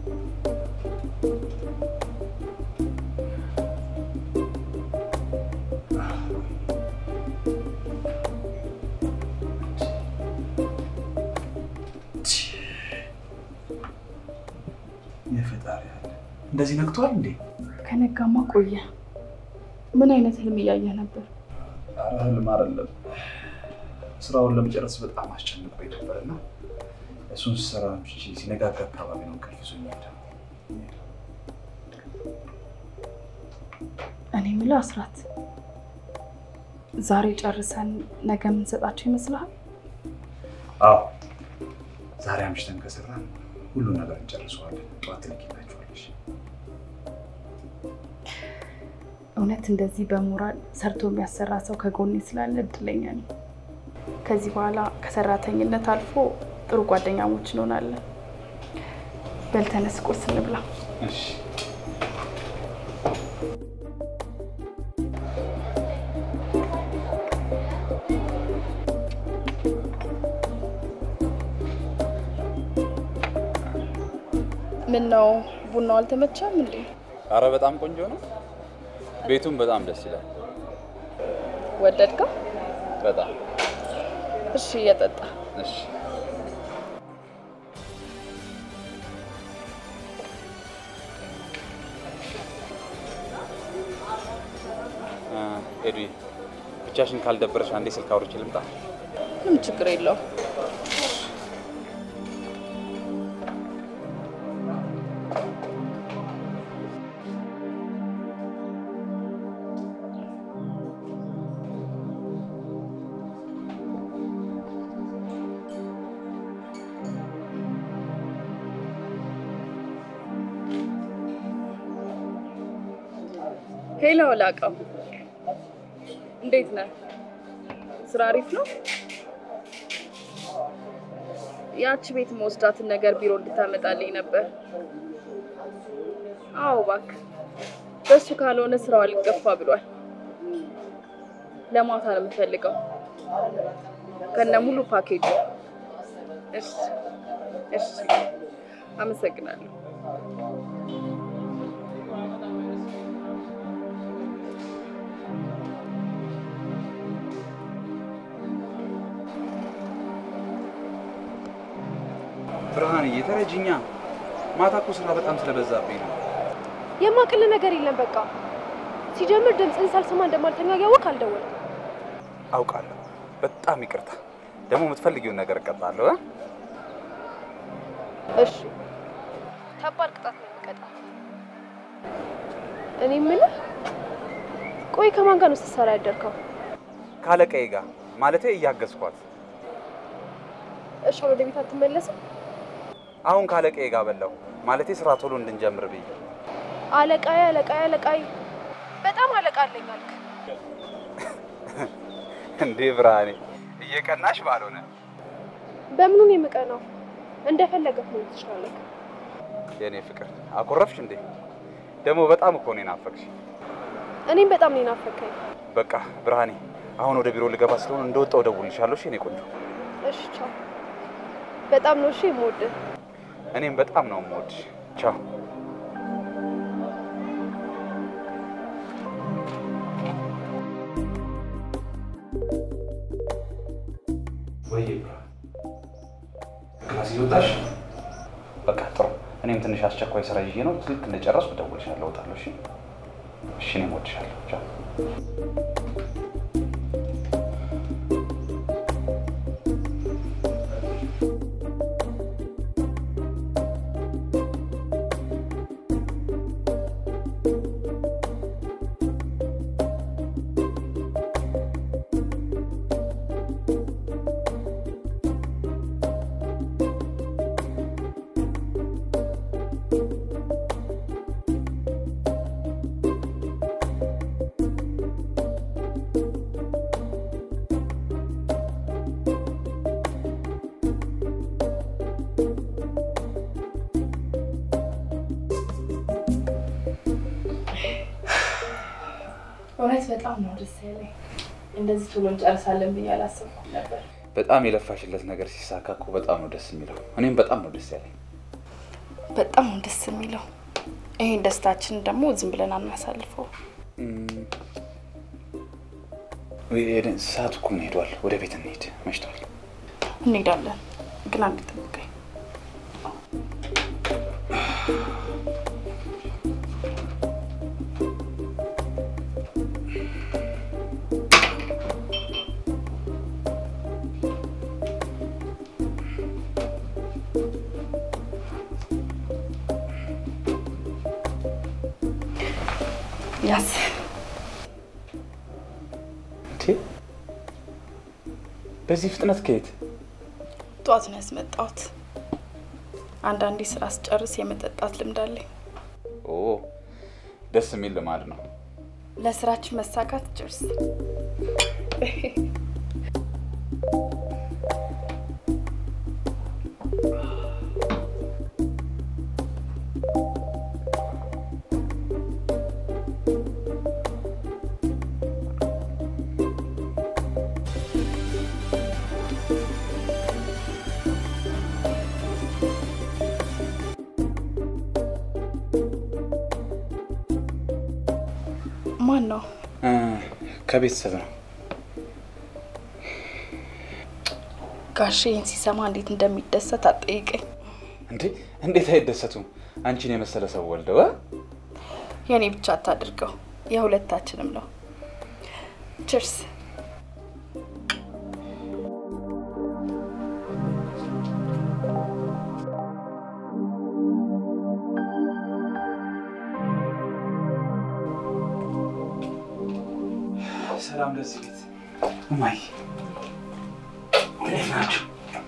Speaker 8: የፈጣሪ ያለ እንደዚህ ነግቷል እንዴ?
Speaker 4: ከነጋማ ቆየ። ምን አይነት ህልም እያየህ ነበር?
Speaker 6: ኧረ ህልም አይደለም። ስራውን ለመጨረስ በጣም አስጨንቆኝ ነበር እና እሱን ስራ ምሽቼ ሲነጋጋ አካባቢ ነው እንቅልፍ ይዞኝ ሄደ።
Speaker 4: እኔ የምልህ አስራት፣ ዛሬ ጨርሰን ነገ የምንሰጣቸው ይመስልሃል?
Speaker 6: አዎ ዛሬ አምሽተን ከሰራን ሁሉን ነገር እንጨርሰዋለን። ጠዋት ትልኪላችኋለሽ።
Speaker 4: እውነት እንደዚህ በሞራል ሰርቶ የሚያሰራ ሰው ከጎኔ ስላለ እድለኛ ነኝ። ከዚህ በኋላ ከሰራተኝነት አልፎ ጥሩ ጓደኛሞች እንሆናለን። በል ተነስ፣ ቁርስ እንብላ።
Speaker 6: እሺ
Speaker 4: ምን ነው ቡናው አልተመቻም እንዴ?
Speaker 6: አረ በጣም ቆንጆ ነው። ቤቱም በጣም ደስ ይላል።
Speaker 4: ወደድከው?
Speaker 6: በጣም
Speaker 4: እሺ፣ እየጠጣ
Speaker 6: እሺ። ኤዱ ብቻሽን ካልደበረሽ አንዴ ስልክ አውርቼ ልምጣ።
Speaker 4: ምንም ችግር የለው። ሄሎ ላቀው፣ እንዴት ነህ? ስራ አሪፍ ነው? ያቺ ቤት መወስዳትን ነገር ቢሮ እንድታመጣልኝ ነበር። አዎ እባክህ፣ በሱ ካልሆነ ስራው አልገፋ ብሏል። ለማታ ነው የምፈልገው ከነ ሙሉ ፓኬጁ። እሺ እሺ፣ አመሰግናለሁ።
Speaker 6: ብርሃንዬ ተረጅኛ። ማታ እኮ ስራ በጣም ስለበዛብኝ ነው።
Speaker 9: የማቅል ነገር የለም። በቃ ሲጀምር ድምፅህን ሳልሰማ እንደማልተኛ እያወቅ አልደወልኩም።
Speaker 6: አውቃለሁ። በጣም ይቅርታ። ደግሞ የምትፈልጊውን ነገር እቀጣለሁ። እ?
Speaker 9: እሺ፣ ከባድ ቅጣት ነው የሚቀጣ። እኔ የምልህ ቆይ ከማን ጋር ነው ስትሰራ ያደርከው?
Speaker 6: ካለቀዬ ጋር ማለቴ እያገዝኳት።
Speaker 9: እሺ፣ ወደ ቤት አትመለስም?
Speaker 6: አሁን ካለቀዬ ጋር በላሁ ማለቴ ስራ ቶሎ እንድንጀምር ብዬ።
Speaker 9: አለቃዬ አለቃዬ አለቃዬ፣ በጣም አለቃ አለኝ አልክ።
Speaker 6: እንዴ ብርሃኔ፣ እየቀናሽ ባልሆነ
Speaker 9: በምኑን የምቀናው? እንደፈለገህ መሆን ትችላለህ።
Speaker 6: የእኔ ፍቅር አኮረፍሽ እንዴ? ደግሞ በጣም እኮ ነው የናፈቅሽ።
Speaker 9: እኔም በጣም ነው የናፈከኝ።
Speaker 6: በቃ ብርሃኔ፣ አሁን ወደ ቢሮ ልገባ ስለሆነ እንደወጣው እደውልልሻለሁ። እሺ የእኔ ቆንጆ።
Speaker 9: እሺ፣ ቻው። በጣም ነው እሺ የምወድህ።
Speaker 6: እኔም በጣም ነው የምወድሽ። ቻው። ወይ ክላስ እየወጣሽ? በቃ ጥሩ። እኔም ትንሽ አስቸኳይ ስራ ይዤ ነው። ልክ እንደጨረስኩ እደውልልሻለሁ። እወጣለሁ። እሺ እሺ። እኔም እወድሻለሁ። ቻው።
Speaker 4: እውነት በጣም ነው ደስ ያለኝ። እንደዚህ ቶሎ እንጨርሳለን ብዬ አላሰብኩም ነበር።
Speaker 6: በጣም የለፋሽለት ነገር ሲሳካ እኮ በጣም ነው ደስ የሚለው። እኔም በጣም ነው ደስ ያለኝ።
Speaker 4: በጣም ነው ደስ የሚለው። ይሄን ደስታችን ደግሞ ዝም ብለን አናሳልፈው።
Speaker 6: ሰዓቱ እኮ ምን ሄዷል? ወደ ቤት እንሄድ፣ መሽቷል።
Speaker 4: እንሄዳለን፣ ግን አንድ ጠብቀኝ። ያስ
Speaker 6: እንዴ! በዚህ ፍጥነት ከየት?
Speaker 4: ጠዋት ነው ያስመጣሁት። አንዳንዴ ስራ ስጨርስ የመጠጣት ልምድ አለኝ።
Speaker 6: ኦ ደስ የሚል ልማድ ነው።
Speaker 4: ለስራችን መሳካት ጭርስ ማን ነው?
Speaker 6: እ፣ ከቤተሰብ ነው።
Speaker 4: ጋሼ ይህን ሲሰማ እንዴት እንደሚደሰት አጠይቀኝ።
Speaker 6: እንዴ እንዴት አይደሰቱም? አንቺን የመሰለ ሰው ወልደው እ?
Speaker 4: የእኔ ብቻ አታድርገው፣ የሁለታችንም ነው። ችርስ።
Speaker 6: ሰላም ለዚህ ቤት እማዬ፣ እንዴት ናችሁ?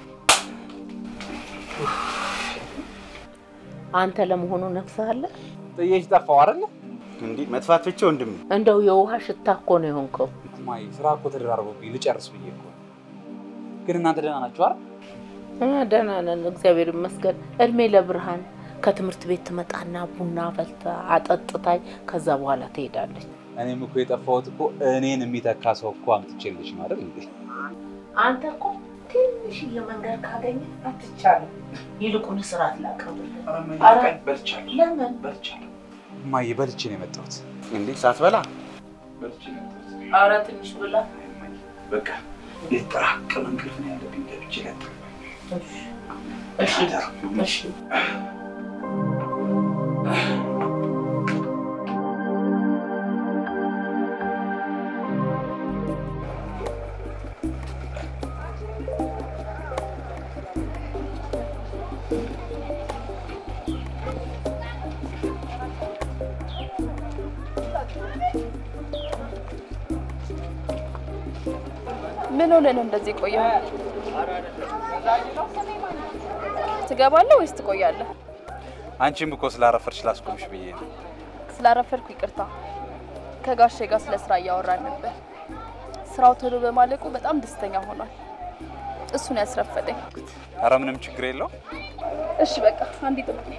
Speaker 2: አንተ ለመሆኑ ነፍስህ አለ?
Speaker 6: ጥዬሽ ጠፋሁ አይደለ?
Speaker 1: እንዲህ መጥፋት ብቻ ወንድም
Speaker 2: እንደው የውሃ ሽታ እኮ ነው የሆንከው።
Speaker 6: እማዬ፣ ስራ እኮ ተደራርቦብኝ ልጨርስ ብዬ እኮ። ግን እናንተ ደህና ናችሁ አይደል?
Speaker 2: እኛ ደህና ነን፣ እግዚአብሔር ይመስገን። እድሜ ለብርሃን ከትምህርት ቤት ትመጣና ቡና ፈልታ አጠጥታኝ ከዛ በኋላ ትሄዳለች።
Speaker 6: እኔም እኮ የጠፋሁት እኮ እኔን የሚተካ ሰው እኮ አምጥቼልሽ ነው አይደል እንዴ?
Speaker 2: አንተ እኮ ትንሽዬ መንገድ ካገኘ አትቻልም። ይልቁን ስርዓት ላቅርብልህ።
Speaker 6: በልቻለሁ
Speaker 2: ለምን
Speaker 6: በልቻለሁ። እማዬ በልቼ ነው የመጣሁት።
Speaker 1: እንዴ ሳትበላ
Speaker 6: በልቼ ነው የመጣሁት።
Speaker 2: ኧረ ትንሽ ብላ።
Speaker 6: በቃ የተጠራቀመ እንቅልፍ ነው ያለብኝ። ገብቼ ለጥ
Speaker 2: እሺ እሺ።
Speaker 4: ምን ሆነ ነው እንደዚህ ቆየው? ትገባለህ ወይስ ትቆያለህ?
Speaker 6: አንቺም እኮ ስላረፈርሽ ላስቆምሽ ብዬ ነው።
Speaker 4: ስላረፈድኩ ይቅርታ። ከጋሼ ጋር ስለ ስራ እያወራን ነበር። ስራው ቶሎ በማለቁ በጣም ደስተኛ ሆኗል። እሱን ያስረፈደኝ።
Speaker 6: አረ ምንም ችግር የለው።
Speaker 4: እሺ በቃ አንዴ ጥብቅ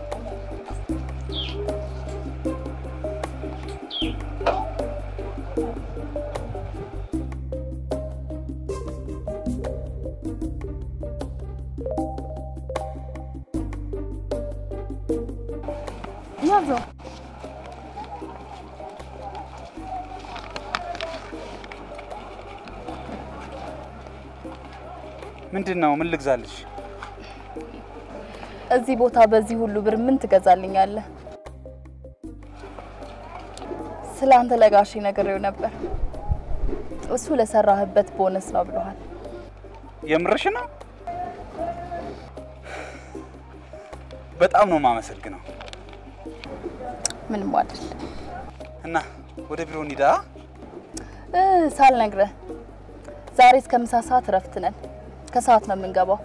Speaker 4: ያዘው።
Speaker 6: ምንድን ነው? ምን ልግዛልሽ?
Speaker 4: እዚህ ቦታ በዚህ ሁሉ ብር ምን ትገዛልኛለህ? ስለ አንተ ለጋሼ ነግሬው ነበር። እሱ ለሰራህበት ቦነስ ነው ብለዋል።
Speaker 6: የምርሽ ነው? በጣም ነው የማመሰግነው።
Speaker 4: ምንም አይደል።
Speaker 6: እና ወደ ቢሮ እንሂዳ።
Speaker 4: እ ሳልነግረህ ዛሬ እስከ ምሳ ሰዓት እረፍት ነን። ከሰዓት ነው የምንገባው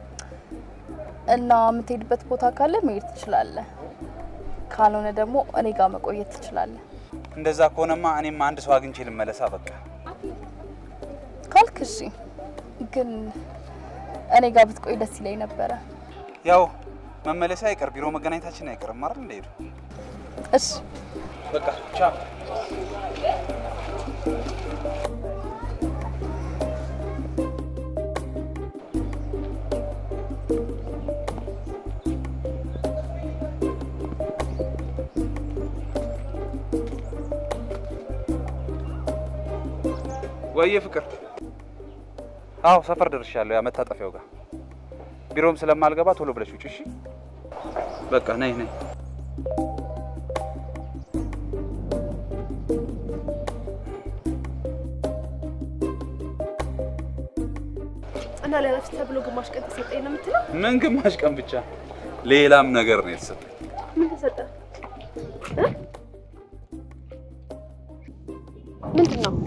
Speaker 4: እና የምትሄድበት ቦታ ካለ መሄድ ትችላለህ። ካልሆነ ደግሞ እኔ ጋር መቆየት ትችላለህ።
Speaker 6: እንደዛ ከሆነማ እኔም አንድ ሰው አግኝቼ ልመለሳ። በቃ
Speaker 4: ካልክ እሺ። ግን እኔ ጋር ብትቆይ ደስ ይለኝ ነበረ።
Speaker 6: ያው መመለሻ አይቀር ቢሮ መገናኘታችን አይቀርም አይደል? እንደሄዱ
Speaker 4: እሺ
Speaker 6: በቃ ቻው። ወየ ፍቅር። አዎ ሰፈር ደርሻለሁ። ያ መታጠፊያው ጋር ቢሮም ስለማልገባ ቶሎ ብለሽ ውጭ። እሺ በቃ ነይ ነይ።
Speaker 9: እና ለነፍስ ተብሎ ግማሽ ቀን ተሰጠኝ ነው የምትለው?
Speaker 6: ምን ግማሽ ቀን ብቻ፣ ሌላም ነገር ነው የተሰጠኝ።
Speaker 9: ምን ተሰጠ? እ? ምንድን ነው?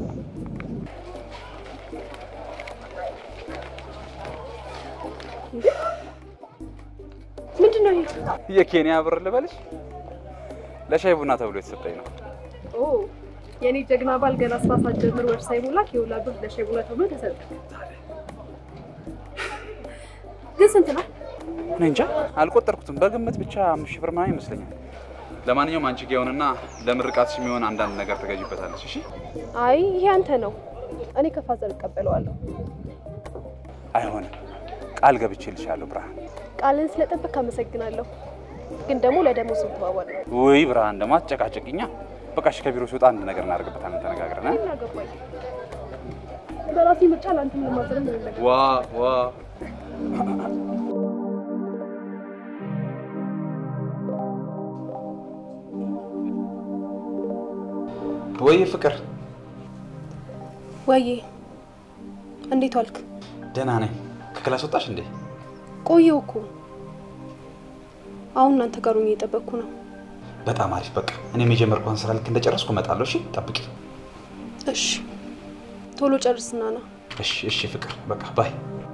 Speaker 9: እንዴ? ምንድን ነው ይሄ?
Speaker 6: የኬንያ ብር ልበልሽ? ለሻይ ቡና ተብሎ የተሰጠኝ ነው።
Speaker 9: ኦ የኔ ጀግና ባል ገና ስራ ሳትጀምር ወር ሳይሞላ የሁላ ብር ለሻይ ቡና ተብሎ ተሰጠ። ግን ስንት ነው?
Speaker 6: እኔ እንጃ አልቆጠርኩትም። በግምት ብቻ አምስት ሺህ ብር ምናምን ይመስለኛል። ለማንኛውም አንቺ ጋ ይሁንና ለምርቃትሽ የሚሆን አንዳንድ ነገር ትገዥበታለች። እሺ
Speaker 9: አይ ይሄ አንተ ነው። እኔ ከፋዘር እቀበለዋለሁ።
Speaker 6: አይሆንም፣ ቃል ገብቼልሻለሁ ብርሃን።
Speaker 9: ቃልን ስለጠበቅ አመሰግናለሁ። ግን ደግሞ ለደሞዝ ተባባል ነው።
Speaker 6: ውይ ብርሃን ደግሞ አትጨቃጨቅኛ። በቃ እሺ ከቢሮ ሲወጣ አንድ ነገር እናደርግበታለን ተነጋግረን እ?
Speaker 9: ምን አገባኝ? በራሴ ምርጫ ለአንተም ለማዘርም ምንም ነገር
Speaker 6: ዋ ዋ ወይ ፍቅር
Speaker 9: ወዬ እንዴት ዋልክ?
Speaker 6: ደህና ነኝ። ከክላስ ወጣሽ እንዴ?
Speaker 9: ቆየው እኮ አሁን እናንተ ጋር ሆኜ እየጠበቅኩ ነው።
Speaker 6: በጣም አሪፍ። በቃ እኔም የጀመርኳን ስራ ልክ እንደጨረስኩ እመጣለሁ። እሺ ጠብቂ።
Speaker 9: እሺ ቶሎ ጨርስና ና።
Speaker 6: እሺ እሺ ፍቅር በቃ ባይ።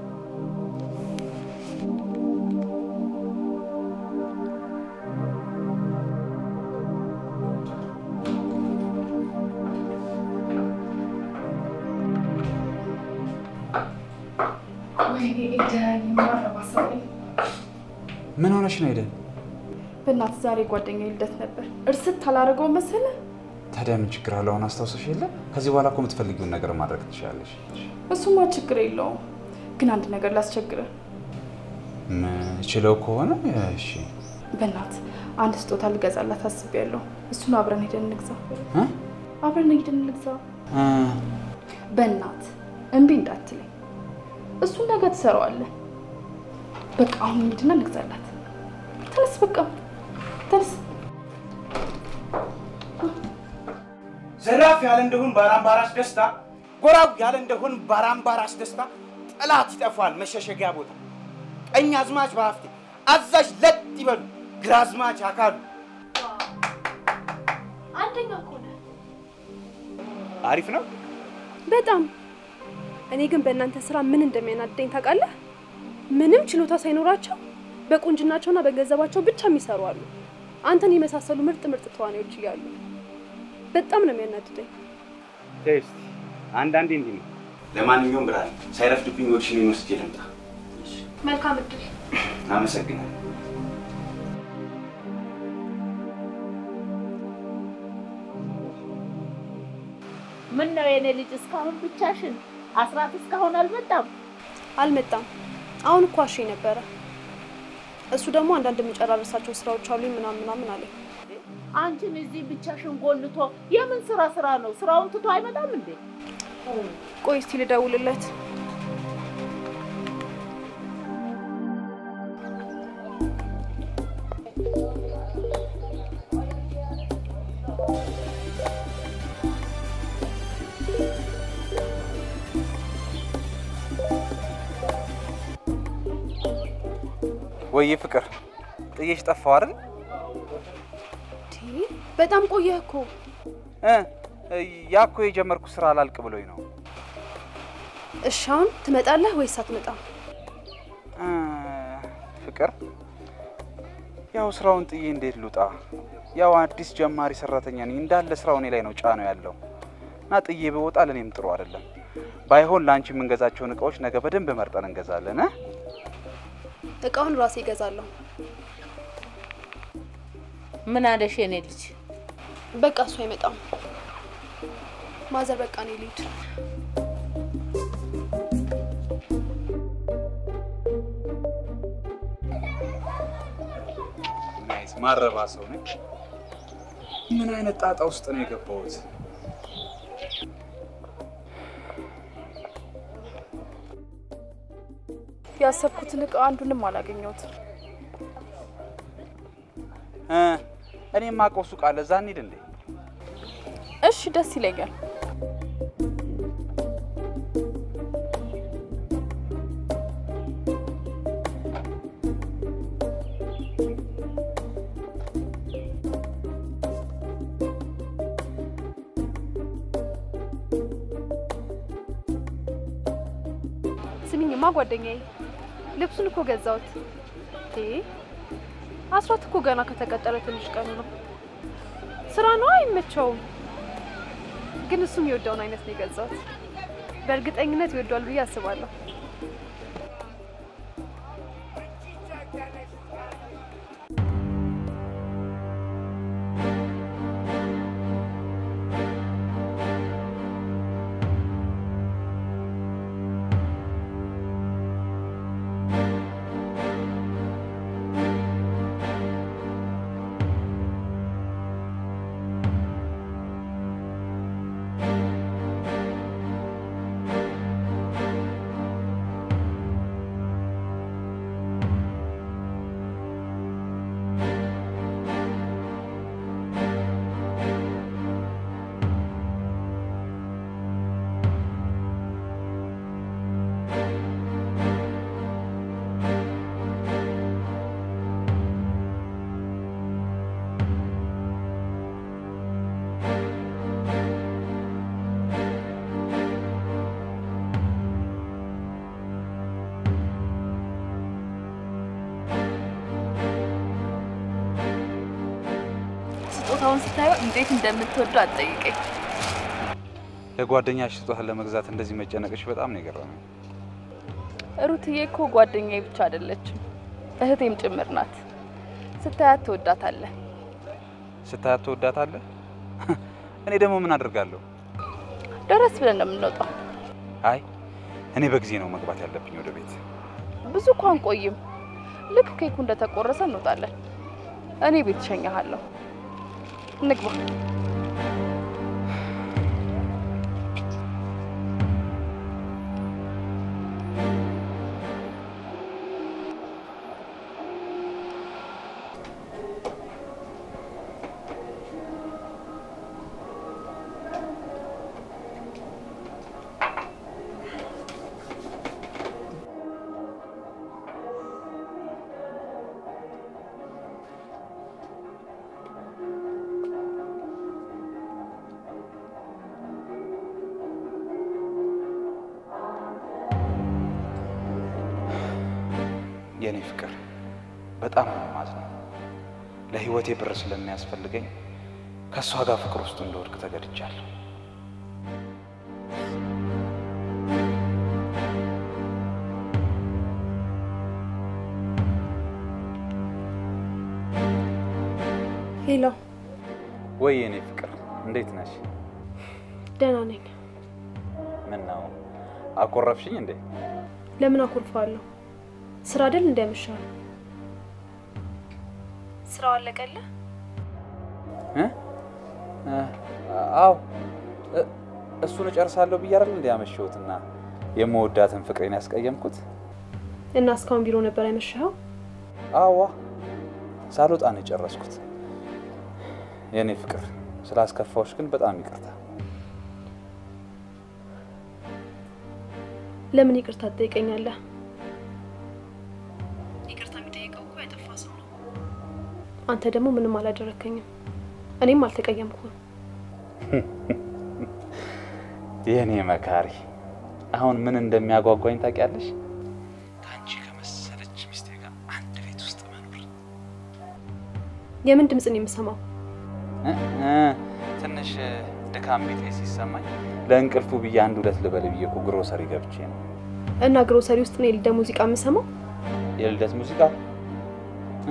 Speaker 4: ወይኔ ኤደን የማረባ ሰው ነኝ።
Speaker 6: ምን ሆነሽ ነው ሄደን?
Speaker 4: በእናትህ ዛሬ ጓደኛ ልደት ነበር። እርስት አላደረገው መሰለ።
Speaker 6: ታዲያ ምን ችግር አለው? አሁን አስታውሰሽ የለ? ከዚህ በኋላ እኮ የምትፈልጊውን ነገር ማድረግ ትችላለሽ።
Speaker 4: እሱማ ችግር የለውም፣ ግን አንድ ነገር ላስቸግረ።
Speaker 6: ምችለው ከሆነ እሺ።
Speaker 4: በእናትህ አንድ ስጦታ ልገዛላት አስቤያለሁ። እሱን አብረን ሄደን እንግዛ።
Speaker 6: እ?
Speaker 4: አብረን ሄደን እንግዛ።
Speaker 6: እ፣
Speaker 4: በእናትህ እምቢ እንዳትለኝ። እሱን ነገ ትሰራዋለህ። በቃ አሁን እንሂድና እንግዛላት። ተነስ፣ በቃ ተነስ።
Speaker 1: ዘራፍ ያለ እንደሆን ባራምባራስ ደስታ፣ ጎራው ያለ እንደሆን ባራምባራስ ደስታ፣ ጠላት ይጠፋል መሸሸጊያ ቦታ። ቀኝ አዝማች በሀፍቴ አዛዥ ለጥ ይበሉ፣ ግራ አዝማች አካሉ።
Speaker 9: አንደኛ እኮ ነህ።
Speaker 1: አሪፍ ነው።
Speaker 9: በጣም እኔ ግን በእናንተ ስራ ምን እንደሚያናደኝ ታውቃለህ? ምንም ችሎታ ሳይኖራቸው በቁንጅናቸውና በገንዘባቸው ብቻ የሚሰሩ አሉ። አንተን የመሳሰሉ ምርጥ ምርጥ ተዋናዮች እያሉ በጣም ነው የሚያናድደኝ።
Speaker 1: ተይ እስኪ አንዳንዴ እንዲህ ነው። ለማንኛውም ብርሃን ሳይረፍድብኝ ወድሽን ወስጄ ልምጣ።
Speaker 9: መልካም እድል።
Speaker 1: አመሰግናለሁ።
Speaker 2: ምን ነው የኔ ልጅ እስካሁን ብቻሽን? አስራት እስካሁን አልመጣም?
Speaker 9: አልመጣም። አሁን እኮ አሸኝ ነበረ። እሱ ደግሞ አንዳንድ የምጨራረሳቸው ስራዎች አሉኝ ምናምን ምናምን አለኝ።
Speaker 2: አንቺን እዚህ ብቻሽን ጎልቶ የምን ስራ ስራ ነው? ስራውን ትቶ አይመጣም እንዴ?
Speaker 9: ቆይ እስቲ ልደውልለት።
Speaker 6: ወይ ፍቅር ጥዬሽ ጠፋው አይደል?
Speaker 9: ቲ በጣም ቆየህ እኮ።
Speaker 6: እ ያ እኮ የጀመርኩ ስራ አላልቅ ብሎኝ ነው።
Speaker 9: እሺ አሁን ትመጣለህ ወይስ አትመጣም?
Speaker 6: እ ፍቅር ያው ስራውን ጥዬ እንዴት ልውጣ? ያው አዲስ ጀማሪ ሰራተኛ ነኝ። እንዳለ ስራው እኔ ላይ ነው ጫነው ያለው እና ጥዬ በወጣ ለእኔም ጥሩ አይደለም። ባይሆን ለአንቺ የምንገዛቸውን እቃዎች ነገ በደንብ መርጠን እንገዛለን እ
Speaker 9: እቃውን ራሴ እገዛለሁ።
Speaker 2: ምን አለሽ የኔ ልጅ?
Speaker 9: በቃ እሱ አይመጣም። ማዘር በቃ እኔ ልሂድ።
Speaker 6: ናይስ ማረባ ሰው ነኝ። ምን አይነት ጣጣ ውስጥ ነው የገባሁት?
Speaker 4: ያሰብኩትን እቃ አንዱንም አላገኘሁትም።
Speaker 6: እ እኔ የማውቀው ሱቅ አለ፣ እዛ እንሂድ እንዴ?
Speaker 4: እሺ ደስ ይለኛል።
Speaker 9: ስሚኝማ ጓደኛዬ ልብሱን እኮ ገዛሁት። እ አስራት እኮ ገና ከተቀጠረ ትንሽ ቀኑ ነው። ስራ ነው አይመቸውም፣ ግን እሱም የወደውን አይነት ነው የገዛሁት። በእርግጠኝነት ይወደዋል ብዬ አስባለሁ።
Speaker 4: ስጦታውን ስታየው እንዴት እንደምትወደው አትጠይቀኝ።
Speaker 6: ለጓደኛሽ ስጦታ ለመግዛት እንደዚህ መጨነቅሽ በጣም ነው የገረመኝ።
Speaker 4: ሩትዬ እኮ ጓደኛዬ ብቻ አይደለችም እህቴም ጭምር ናት። ስታያት ትወዳታለህ።
Speaker 6: ስታያት ትወዳታለህ? እኔ ደግሞ ምን አድርጋለሁ?
Speaker 4: ደረስ ብለን ነው የምንወጣው።
Speaker 6: አይ እኔ በጊዜ ነው መግባት ያለብኝ ወደ ቤት።
Speaker 4: ብዙ እኮ አንቆይም። ልክ ኬኩ እንደተቆረሰ እንወጣለን። እኔ ቤት እሸኛሃለሁ። እንግባ።
Speaker 6: የኔ ፍቅር በጣም ነው የማዝነው። ለህይወቴ ብር ስለሚያስፈልገኝ ከእሷ ጋር ፍቅር ውስጥ እንደወድቅ ተገድጃለሁ።
Speaker 9: ሄሎ፣
Speaker 6: ወይ የኔ ፍቅር እንዴት ነሽ?
Speaker 9: ደህና ነኝ።
Speaker 6: ምን ነው አኮረፍሽኝ እንዴ?
Speaker 9: ለምን አኩርፋለሁ? ስራ አይደል እንዳይመሻል። ስራው አለቀልህ?
Speaker 6: እ? እ፣ አዎ እ- እሱን እጨርሳለሁ ብዬ አይደል እንዲ ያመሸሁትና የምወዳትን ፍቅሬን ያስቀየምኩት?
Speaker 9: እና እስካሁን ቢሮ ነበር ያመሻኸው?
Speaker 6: አዋ ሳልወጣ ነው የጨረስኩት። የኔ ፍቅር ስላስከፋዎች ግን በጣም ይቅርታ።
Speaker 9: ለምን ይቅርታ ትጠይቀኛለህ? ይቅርታ የሚጠይቀው እኮ ያጠፋ ሰው ነው። አንተ ደግሞ ምንም አላደረከኝም፣ እኔም አልተቀየምኩም።
Speaker 6: የኔ መካሪ አሁን ምን እንደሚያጓጓኝ ታውቂያለሽ? ከአንቺ ከመሰለች ሚስቴ ጋር አንድ ቤት ውስጥ መኖር።
Speaker 9: የምን ድምፅ ነው የምሰማው?
Speaker 6: እ እ ትንሽ ድካም ቤት ሲሰማኝ ለእንቅልፉ ብዬ አንድ ሁለት ልበል ብዬ እኮ ግሮሰሪ ገብቼ ነው።
Speaker 9: እና ግሮሰሪ ውስጥ ነው የልደ ሙዚቃ የምሰማው?
Speaker 6: የልደት ሙዚቃ እ?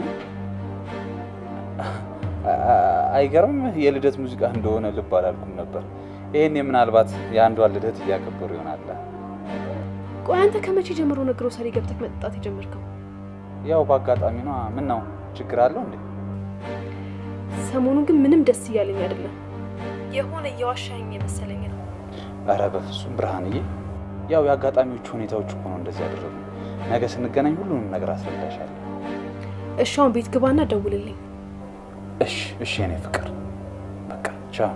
Speaker 6: አ- አ- አይገርም። የልደት ሙዚቃ እንደሆነ ልብ አላልኩም ነበር። ይሄኔ ምናልባት የአንዷን ልደት እያከበሩ ይሆናል።
Speaker 9: ቆይ አንተ ከመቼ ጀምሮ ነው ግሮሰሪ ገብተህ መጠጣት የጀመርከው?
Speaker 6: ያው በአጋጣሚ ነዋ። ምን ነው ችግር አለው እንዴ?
Speaker 9: ሰሞኑን ግን ምንም ደስ እያለኝ አይደለም። የሆነ እየዋሻኝ የመሰለኝ ነው።
Speaker 6: ኧረ በፍጹም ብርሃንዬ፣ ያው የአጋጣሚዎቹ ሁኔታዎች እኮ ነው እንደዚህ ያደረጉ። ነገ ስንገናኝ ሁሉንም ነገር አስረዳሻለሁ።
Speaker 9: እሺ አሁን ቤት ግባና ደውልልኝ።
Speaker 6: እሺ እሺ፣ የኔ ፍቅር በቃ ቻው።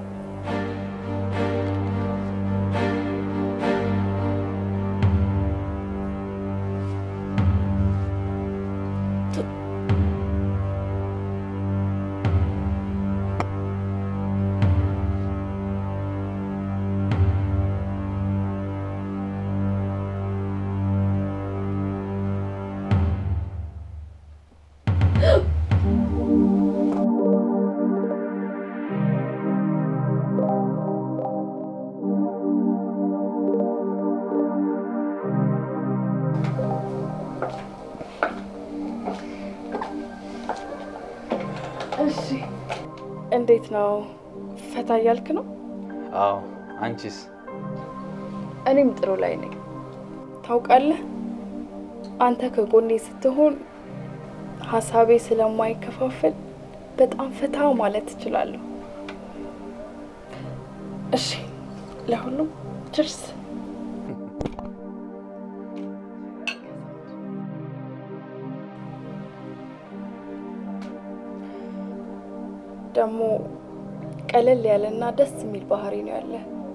Speaker 4: እሺ፣ እንዴት ነው? ፈታ እያልክ ነው?
Speaker 6: አዎ፣ አንቺስ?
Speaker 4: እኔም ጥሩ ላይ ነኝ። ታውቃለህ፣ አንተ ከጎኔ ስትሆን ሀሳቤ ስለማይከፋፈል በጣም ፈታ ማለት እችላለሁ። እሺ፣ ለሁሉም ችርስ። ደግሞ ቀለል ያለና ደስ የሚል ባህሪ ነው ያለ።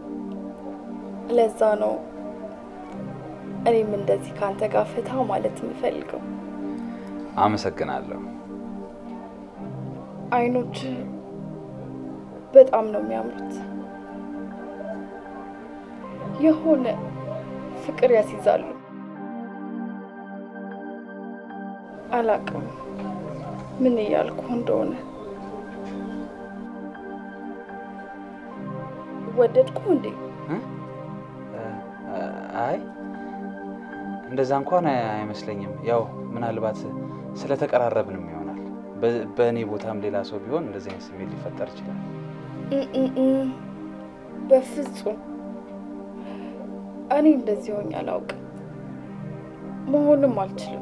Speaker 4: ለዛ ነው እኔም እንደዚህ ከአንተ ጋር ፈታ ማለት የምፈልገው።
Speaker 6: አመሰግናለሁ።
Speaker 4: አይኖች በጣም ነው የሚያምሩት። የሆነ ፍቅር ያስይዛሉ። አላቅም ምን እያልኩ እንደሆነ። ወደድኩ እንዴ?
Speaker 6: አይ እንደዛ እንኳን አይመስለኝም። ያው ምናልባት ስለተቀራረብንም ይሆናል። በ- በእኔ ቦታም ሌላ ሰው ቢሆን እንደዚህ አይነት ስሜት ሊፈጠር ይችላል።
Speaker 4: እምእም፣ በፍጹም እኔ እንደዚህ ሆኜ አላውቅም፣ መሆንም አልችልም።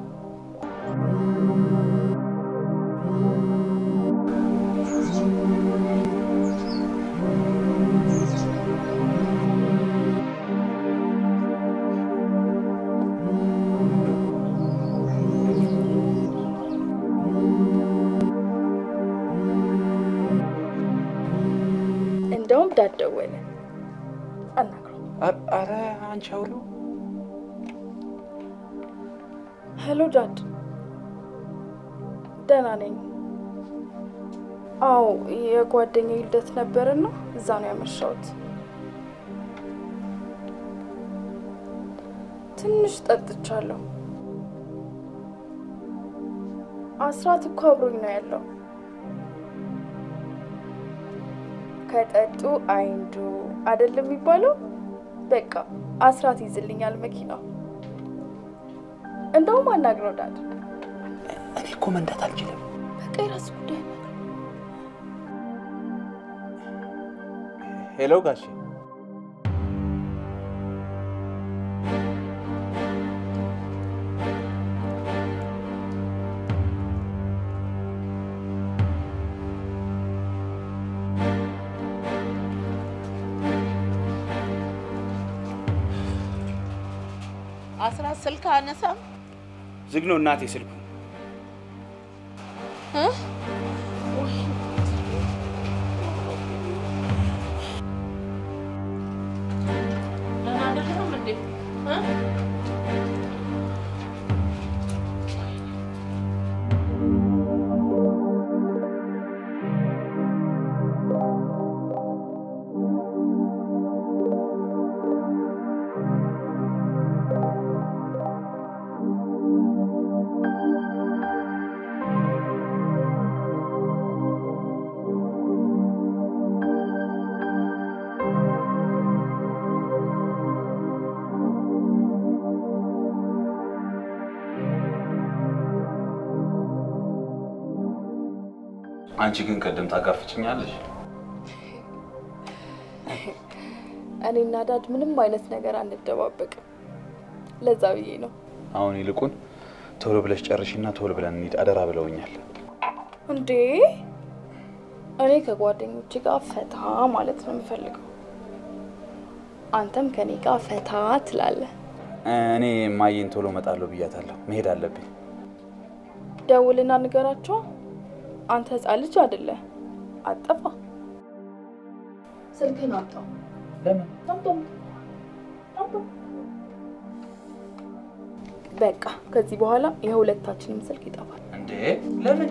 Speaker 4: እንደውም ዳድ ደወለ። አናግረው።
Speaker 6: አ- አረ አንቺ አውሪው።
Speaker 4: ሄሎ ዳድ፣ ደህና ነኝ። አዎ የጓደኛዬ ልደት ነበርና እዛ ነው ያመሻሁት። ትንሽ ጠጥቻለሁ። አስራት እኮ አብሮኝ ነው ያለው። ከጠጡ አይንዱ አይደለም የሚባለው። በቃ አስራት ይዝልኛል መኪናው። እንደውም አናግረው ዳድ።
Speaker 6: እኔ እኮ መንዳት አልችልም።
Speaker 4: በቃ የራስ ጉዳይ ነው።
Speaker 6: ሄሎ ጋሼ።
Speaker 2: አስራት ስልክ አነሳም
Speaker 1: ዝግ ነው እናቴ ስልኩ።
Speaker 2: እ? ደህና አይደለህም እንዴ? እ?
Speaker 6: አንቺ ግን ቅድም ታጋፍጭኛለሽ።
Speaker 4: እኔና ዳድ ምንም አይነት ነገር አንደባበቅም። ለዛ ብዬ ነው።
Speaker 6: አሁን ይልቁን ቶሎ ብለሽ ጨርሽና ቶሎ ብለን እንሂድ አደራ ብለውኛል።
Speaker 4: እንዴ እኔ ከጓደኞቼ ጋር ፈታ ማለት ነው የምፈልገው። አንተም ከኔ ጋር ፈታ ትላለህ።
Speaker 6: እኔ ማየን ቶሎ እመጣለሁ ብያታለሁ። መሄድ አለብኝ።
Speaker 4: ደውልና ንገራቸው። አንተ ህፃን ልጅ አይደለ፣ አጠፋ ስልክህን አምጣው።
Speaker 6: ለምን?
Speaker 4: በቃ ከዚህ በኋላ የሁለታችንም ስልክ ይጠፋል።
Speaker 6: እንዴ ለምን?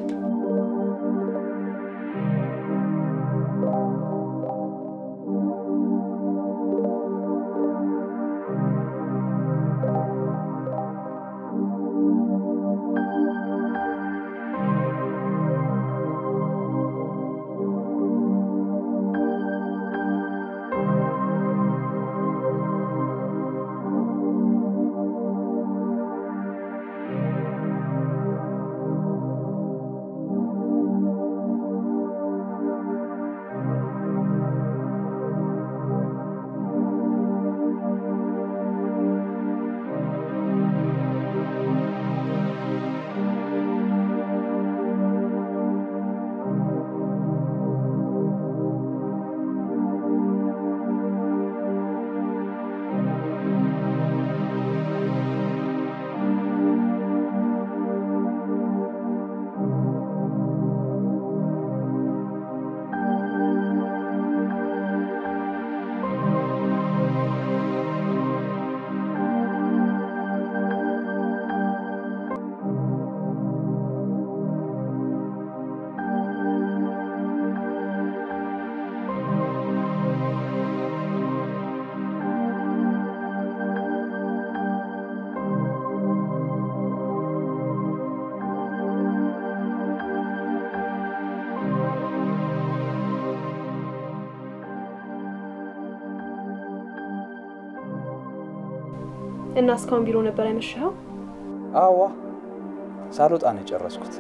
Speaker 9: እና እስካሁን ቢሮ ነበር ያመሸኸው?
Speaker 6: አዋ ሳልወጣ ነው የጨረስኩት።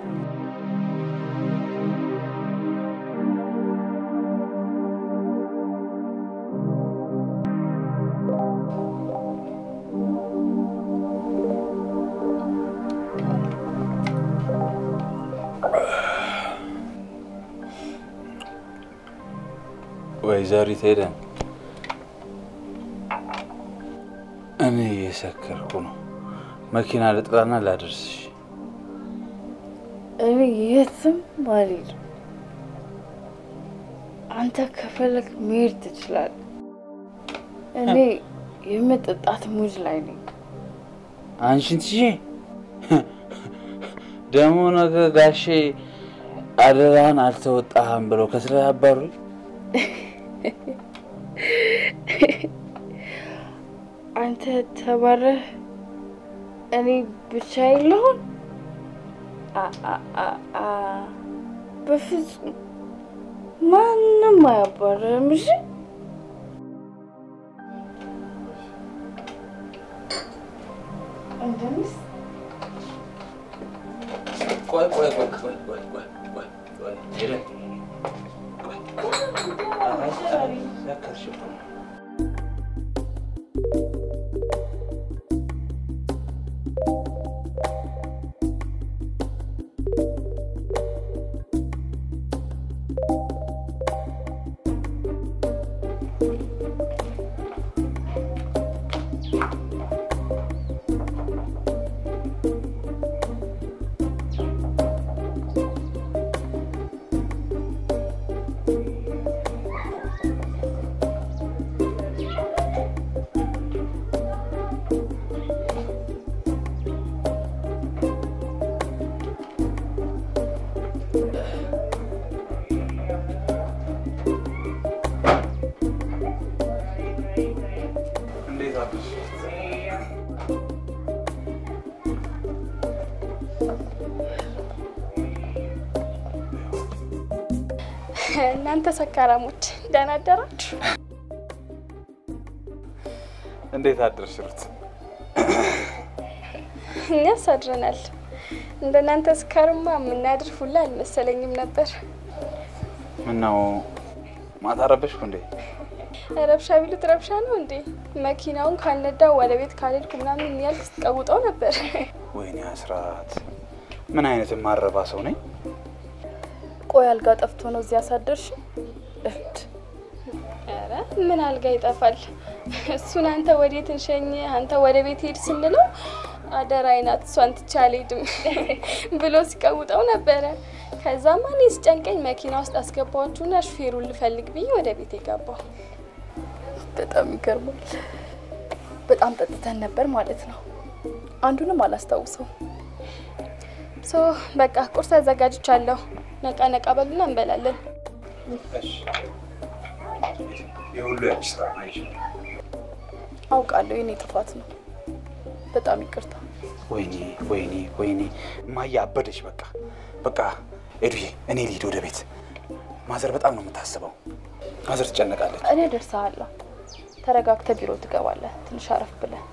Speaker 6: ወይዘሪት ሄደን እኔ እየሰከርኩ ነው። መኪና ልጥራና ላደርስሽ።
Speaker 4: እኔ የትም አልሄድም። አንተ ከፈለግ መሄድ ትችላለህ። እኔ የመጠጣት ሙድ ላይ ነኝ።
Speaker 6: አንቺን ትቼ ደግሞ ነገ ጋሼ አደራህን አልተወጣህም ብለው ከስራ ያባሩኝ።
Speaker 4: አንተ ተባረህ እኔ ብቻ የለሁን? በፍጹም ማንም አያባረህም። እሺ እንደሚስ
Speaker 6: ቆይ ቆይ ቆይ ቆይ ቆይ ቆይ ቆይ ቆይ ሄደን ቆይ ቆይ ያከርሽ እኮ ነው። እንዴት አደርሽ?
Speaker 10: እናንተ ሰካራሞች ደህና አደራችሁ?
Speaker 6: እንዴት አደርሽ ሩት?
Speaker 10: እኛስ አድረናል። እንደናንተ ስካርማ የምናድር ሁላ አልመሰለኝም ነበር።
Speaker 6: ምነው ማታ ረበሽኩ እንዴ?
Speaker 10: ረብሻ ቢሉት ረብሻ ነው እንዴ? መኪናውን ካልነዳው ወደ ቤት ካልሄድኩ ምናምን እያልክ ስትቀውጠው ነበር።
Speaker 6: ወይኔ አስራት፣ ምን አይነት የማረባ ሰው ነኝ?
Speaker 4: ቆይ አልጋ ጠፍቶ ነው እዚህ ያሳደርሽ? እብድ
Speaker 10: ኧረ ምን አልጋ ይጠፋል። እሱን አንተ ወዴት እንሸኝ አንተ ወደ ቤት ሄድ ስንለው አደራ አይናት እሷን ትቼ አልሄድም ብሎ ሲቀውጠው ነበረ። ከዛማ እኔ ስጨንቀኝ መኪና ውስጥ አስገባኋችሁና ሹፌሩን ልፈልግ ብዬ ወደ ቤት የገባው። በጣም ይገርማል። በጣም ጠጥተን ነበር ማለት ነው። አንዱንም አላስታውሰው። ሶ በቃ ቁርስ አዘጋጅቻለሁ። ነቃ ነቃ በሉና እንበላለን።
Speaker 6: የሁሉ ያንቺ ስራ አይሽ
Speaker 10: አውቃለሁ፣ የኔ ጥፋት ነው። በጣም ይቅርታ።
Speaker 1: ወይኔ ወይኔ ወይኔ እማዬ አበደች። በቃ በቃ ኤዱዬ፣ እኔ ልሂድ ወደ ቤት። ማዘር በጣም ነው የምታስበው። ማዘር ትጨነቃለች።
Speaker 10: እኔ ደርሰሃለሁ። ተረጋግተህ ቢሮ ትገባለህ። ትንሽ አረፍ ብለህ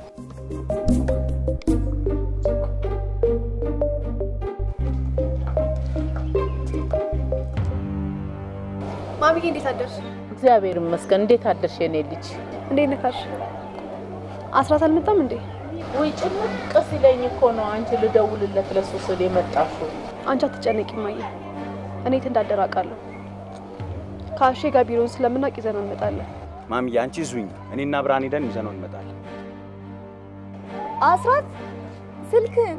Speaker 9: ማሚዬ እንዴት አደርሽ?
Speaker 2: እግዚአብሔር ይመስገን። እንዴት አደርሽ የኔ ልጅ?
Speaker 9: እንዴት ነካሽ? አስራት አልመጣም እንዴ?
Speaker 2: ወይ ጭንቅ ሲለኝ እኮ ነው አንቺ ልደውልለት ለሱ ስል የመጣሽው።
Speaker 9: አንቺ አትጨነቂ ማየ፣ እኔ የት እንዳደረ አውቃለሁ። ከአሼ ጋር ቢሮውን ስለምናውቅ ይዘነው እንመጣለን።
Speaker 1: ማሚዬ አንቺ ዙኝ፣ እኔና ብርሃን ሄደን ይዘነው እንመጣለን።
Speaker 10: አስራት ስልክህን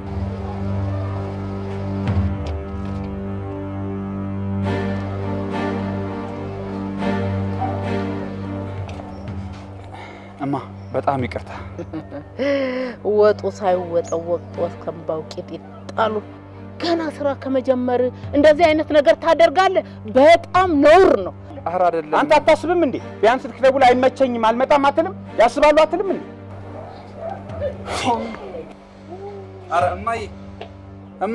Speaker 1: እማ በጣም ይቅርታ።
Speaker 2: ወጡ ሳይወጠው ወቅት ከንባው ቂጥ ይጣሉ። ገና ስራ ከመጀመር እንደዚህ አይነት ነገር ታደርጋለህ? በጣም ነውር ነው።
Speaker 1: ኧረ አይደለም። አንተ አታስብም እንዴ? ቢያንስ ስትደውል አይመቸኝም አልመጣም አትልም? ያስባሉ አትልም እንዴ?
Speaker 6: ኧረ እማዬ እማ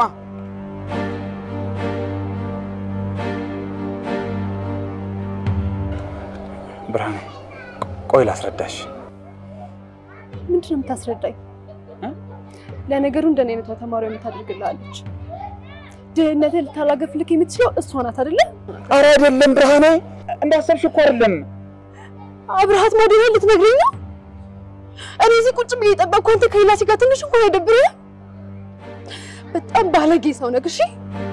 Speaker 1: ብርሃኔ ቆይ ላስረዳሽ።
Speaker 9: ምንድን ነው የምታስረዳኝ? ለነገሩ እንደኔ አይነቷ ተማሪ የምታደርግልሃለች። ድህነትን ልታላገፍልክ የምትችለው እሷ ናት አይደለ?
Speaker 1: ኧረ አይደለም ብርሃኔ፣ እንዳሰብሽ እኮ አይደለም።
Speaker 9: አብርሃት ማደሪያ ልትነግረኝ ነው? እኔ እዚህ ቁጭ ብዬ የጠበቅኩ አንተ ከሌላ ሴት ጋር ትንሽ እንኳን አይደብርህም? በጣም ባለጌ ሰው ነህ። እሺ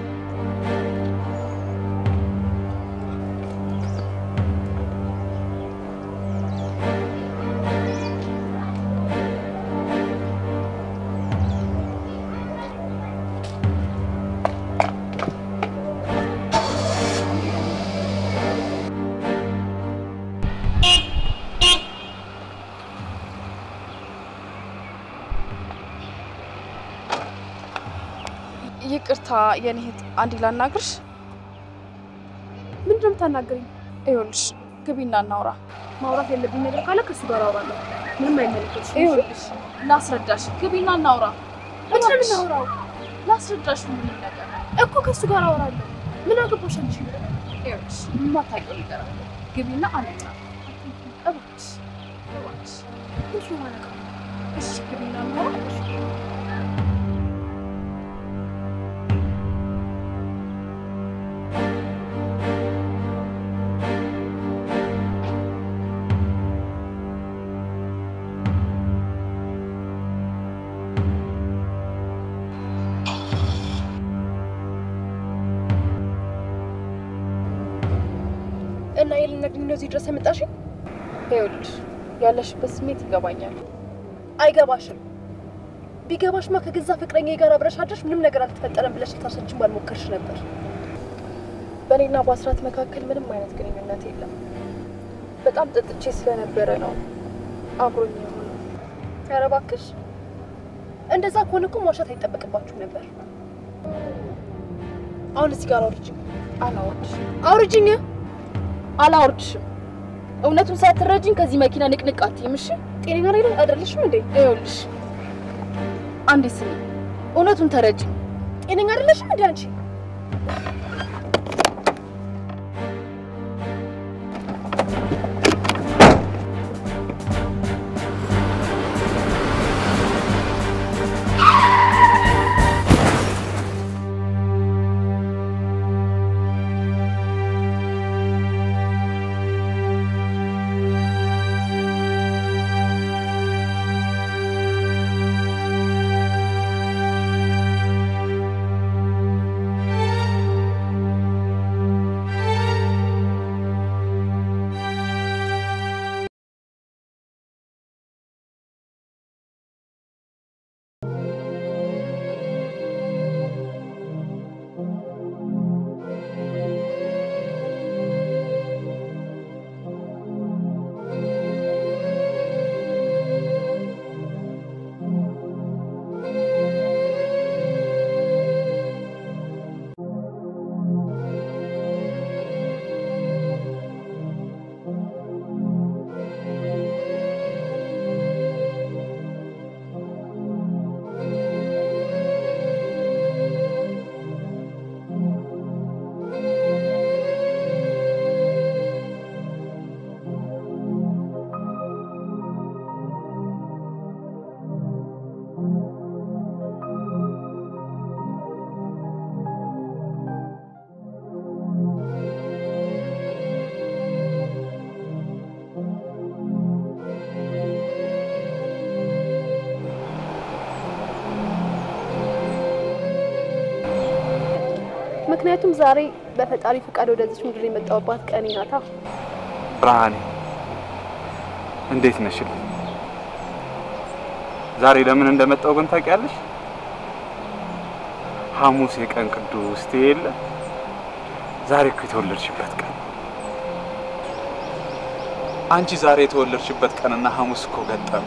Speaker 10: ይቅርታ የኔ እህት፣ አንዴ ላናግርሽ።
Speaker 9: ምንድን ነው የምታናግረኝ?
Speaker 10: ይኸውልሽ ግቢና እናውራ።
Speaker 9: ማውራት ያለብኝ ነገር ካለ ከእሱ ጋር አወራለሁ። ምንም አይመለከትሽም።
Speaker 10: ይኸውልሽ ላስረዳሽ። ግቢና እናውራ።
Speaker 9: ምንድን ነው የምናወራው?
Speaker 10: ላስረዳሽ ምንም ነገር
Speaker 9: እኮ ከእሱ ጋር አወራለሁ። ምን አገባሽ አንቺ?
Speaker 10: ይኸውልሽ የማታውቂው ነገር አለ። ግቢና አንጣ እባክሽ፣ እባክሽ።
Speaker 9: ምንድን ነው ማለት ነው?
Speaker 10: እሺ ግቢና እናውራ።
Speaker 9: እና የልነግሪኝ ነው እዚህ ድረስ የመጣሽኝ?
Speaker 10: ይኸውልሽ ያለሽበት ስሜት ይገባኛል።
Speaker 9: አይገባሽም። ቢገባሽማ ከገዛ ፍቅረኛ ጋር አብረሽ አድረሽ ምንም ነገር አልተፈጠረም ብለሽ ልታስረጅም ባልሞከርሽ ነበር።
Speaker 10: በእኔና በአስራት መካከል ምንም አይነት ግንኙነት የለም። በጣም ጠጥቼ ስለነበረ ነው አብሮኝ የሆነው።
Speaker 9: ኧረ እባክሽ እንደዛ ከሆነ እኮ መዋሻት አይጠበቅባችሁም ነበር። አሁን እዚህ ጋር አውርጅኝ።
Speaker 10: አላወርድሽም፣
Speaker 9: አውርጅኝ።
Speaker 10: አላወርድሽም። እውነቱን ሳትረጅኝ ከዚህ መኪና ንቅንቅ አትይም። እሺ
Speaker 9: ጤነኛ ላይ አይደለሽም እንዴ?
Speaker 10: ይኸውልሽ አንዴ ስሚ፣ እውነቱን ተረጅኝ።
Speaker 9: ጤነኛ አይደለሽም እንዴ አንቺ? ምክንያቱም ዛሬ በፈጣሪ ፈቃድ ወደዚች ምድር የመጣሁባት ቀኔ ናታ።
Speaker 6: ብርሃኔ እንዴት ነሽልኝ? ዛሬ ለምን እንደመጣው ግን ታውቂያለሽ? ሐሙስ የቀን ቅዱስ የለ ዛሬ እኮ የተወለድሽበት ቀን። አንቺ ዛሬ የተወለድሽበት ቀንና ሐሙስ እኮ ገጠሙ።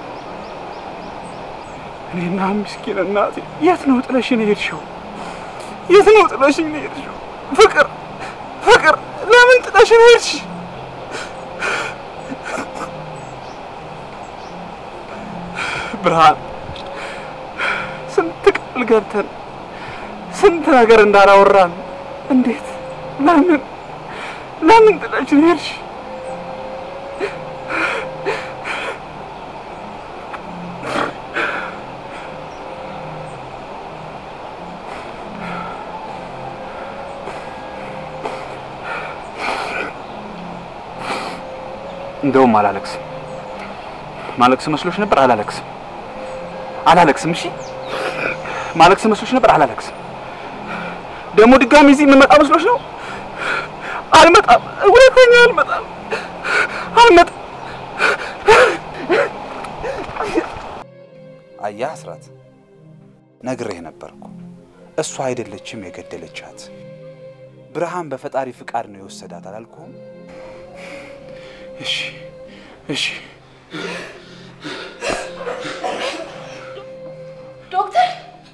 Speaker 6: እኔና ምስኪን እናቴ የት ነው ጥለሽን የሄድሽው? የት ነው ጥለሽኝ የሄድሽው? ፍቅር ፍቅር፣ ለምን ጥለሽን ሄድሽ? ብርሃን ስንት ቃል ገብተን ስንት ነገር እንዳላወራን እንዴት ለምን ለምን ጥለሽን ሄድሽ? እንደውም አላለቅስም። ማለቅስ መስሎሽ ነበር? አላለቅስም አላለቅስም። እሺ ማለቅስ መስሎሽ ነበር? አላለቅስም። ደግሞ ድጋሚ እዚህ የምመጣ መስሎሽ ነው? አልመጣም። ሁለተኛ አልመጣም፣ አልመጣም። አየህ አስራት፣ ነግሬህ ነበርኩ። እሷ አይደለችም የገደለቻት፣ ብርሃን በፈጣሪ ፍቃድ ነው የወሰዳት አላልኩህም? እሺ እሺ
Speaker 10: ዶክተር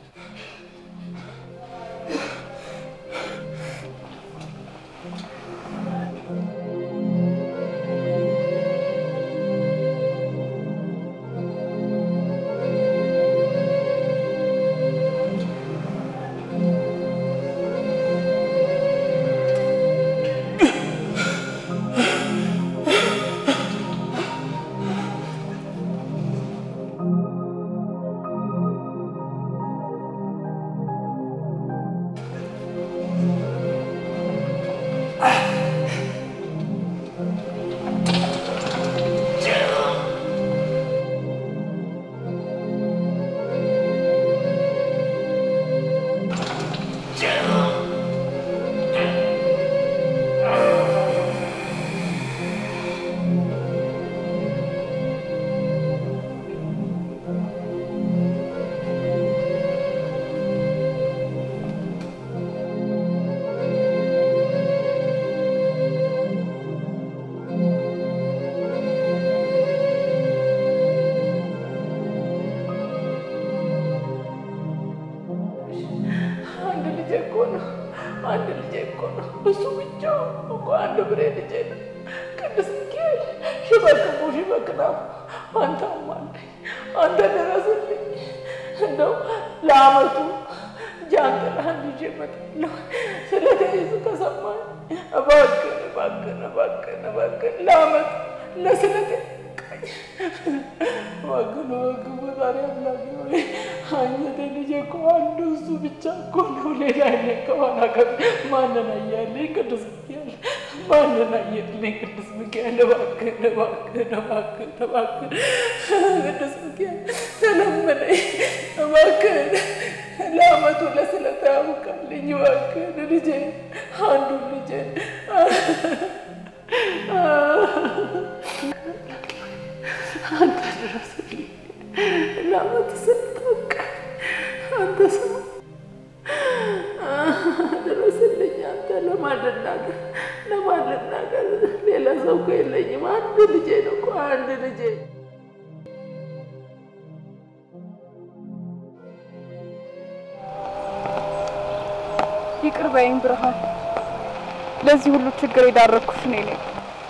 Speaker 2: አንድ ልጄ እኮ ነው። አንድ ልጄ እኮ ነው። እሱ ብቻ እኮ አንድ ብሬ ልጄ ነው። ቅዱስ ሚካኤል ሽበክሙ ሽበክናፉ አንተ አማልኝ፣ አንተ ድረስልኝ። እንደው ለአመቱ ጃንጥላህን ይዤ እመጣለሁ። ስለተይዙ ከሰማኝ እባክህን እባክህን እባክህን እባክህን ለአመቱ ለስለቴ በቃኝ። እባክህን እባክህን ፈጣሪ አምላክ ሆይ አንተ ልጄ እኮ አንዱ እሱ ብቻ እኮ ነው። ሌላ እኔ ከኋላ ከ ማንን አየህልኝ? ቅዱስ ሚካኤል ማንን አየህልኝ? ቅዱስ ሚካኤል እባክህን እባክህን እባክህን እባክህን ቅዱስ ሚካኤል ተለመነኝ እባክህን ለአመቱ ለስለታ ያውቃልኝ እባክህን ልጄ አንዱን ልጄ አንተ ድረስልኝ ለአመቱ ስልታውቅ አንተ ሰው ድረስልኝ። አንተ ለማን ልናገር ለማን ልናገር? ሌላ ሰው እኮ የለኝም። አንድ ልጄ ነው እኮ አንድ ልጄ።
Speaker 11: ይቅር በይኝ ብርሃን፣ ለዚህ ሁሉ ችግር የዳረኩሽ እኔ ነኝ።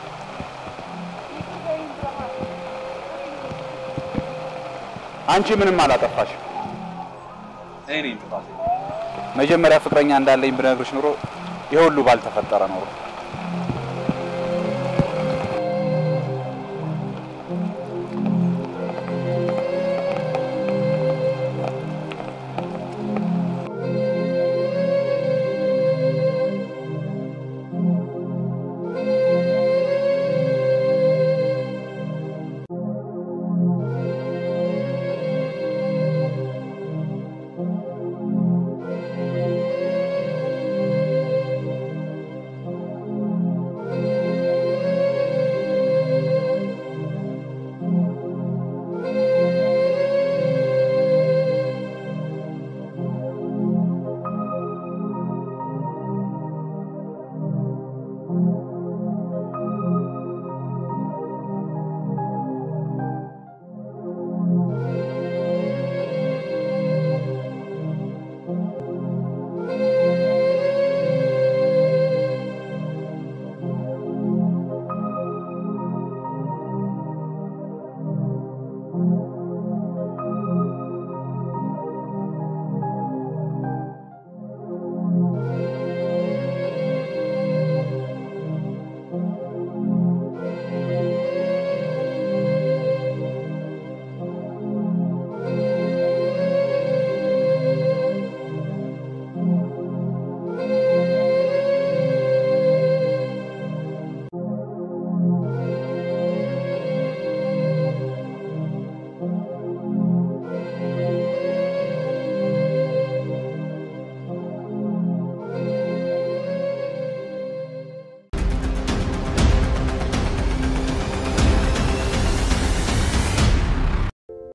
Speaker 6: አንቺ ምንም አላጠፋሽም። እኔ ነኝ ጥፋቴ። መጀመሪያ ፍቅረኛ እንዳለኝ ብነግርሽ ኑሮ ይሄ ሁሉ ባልተፈጠረ ኖሮ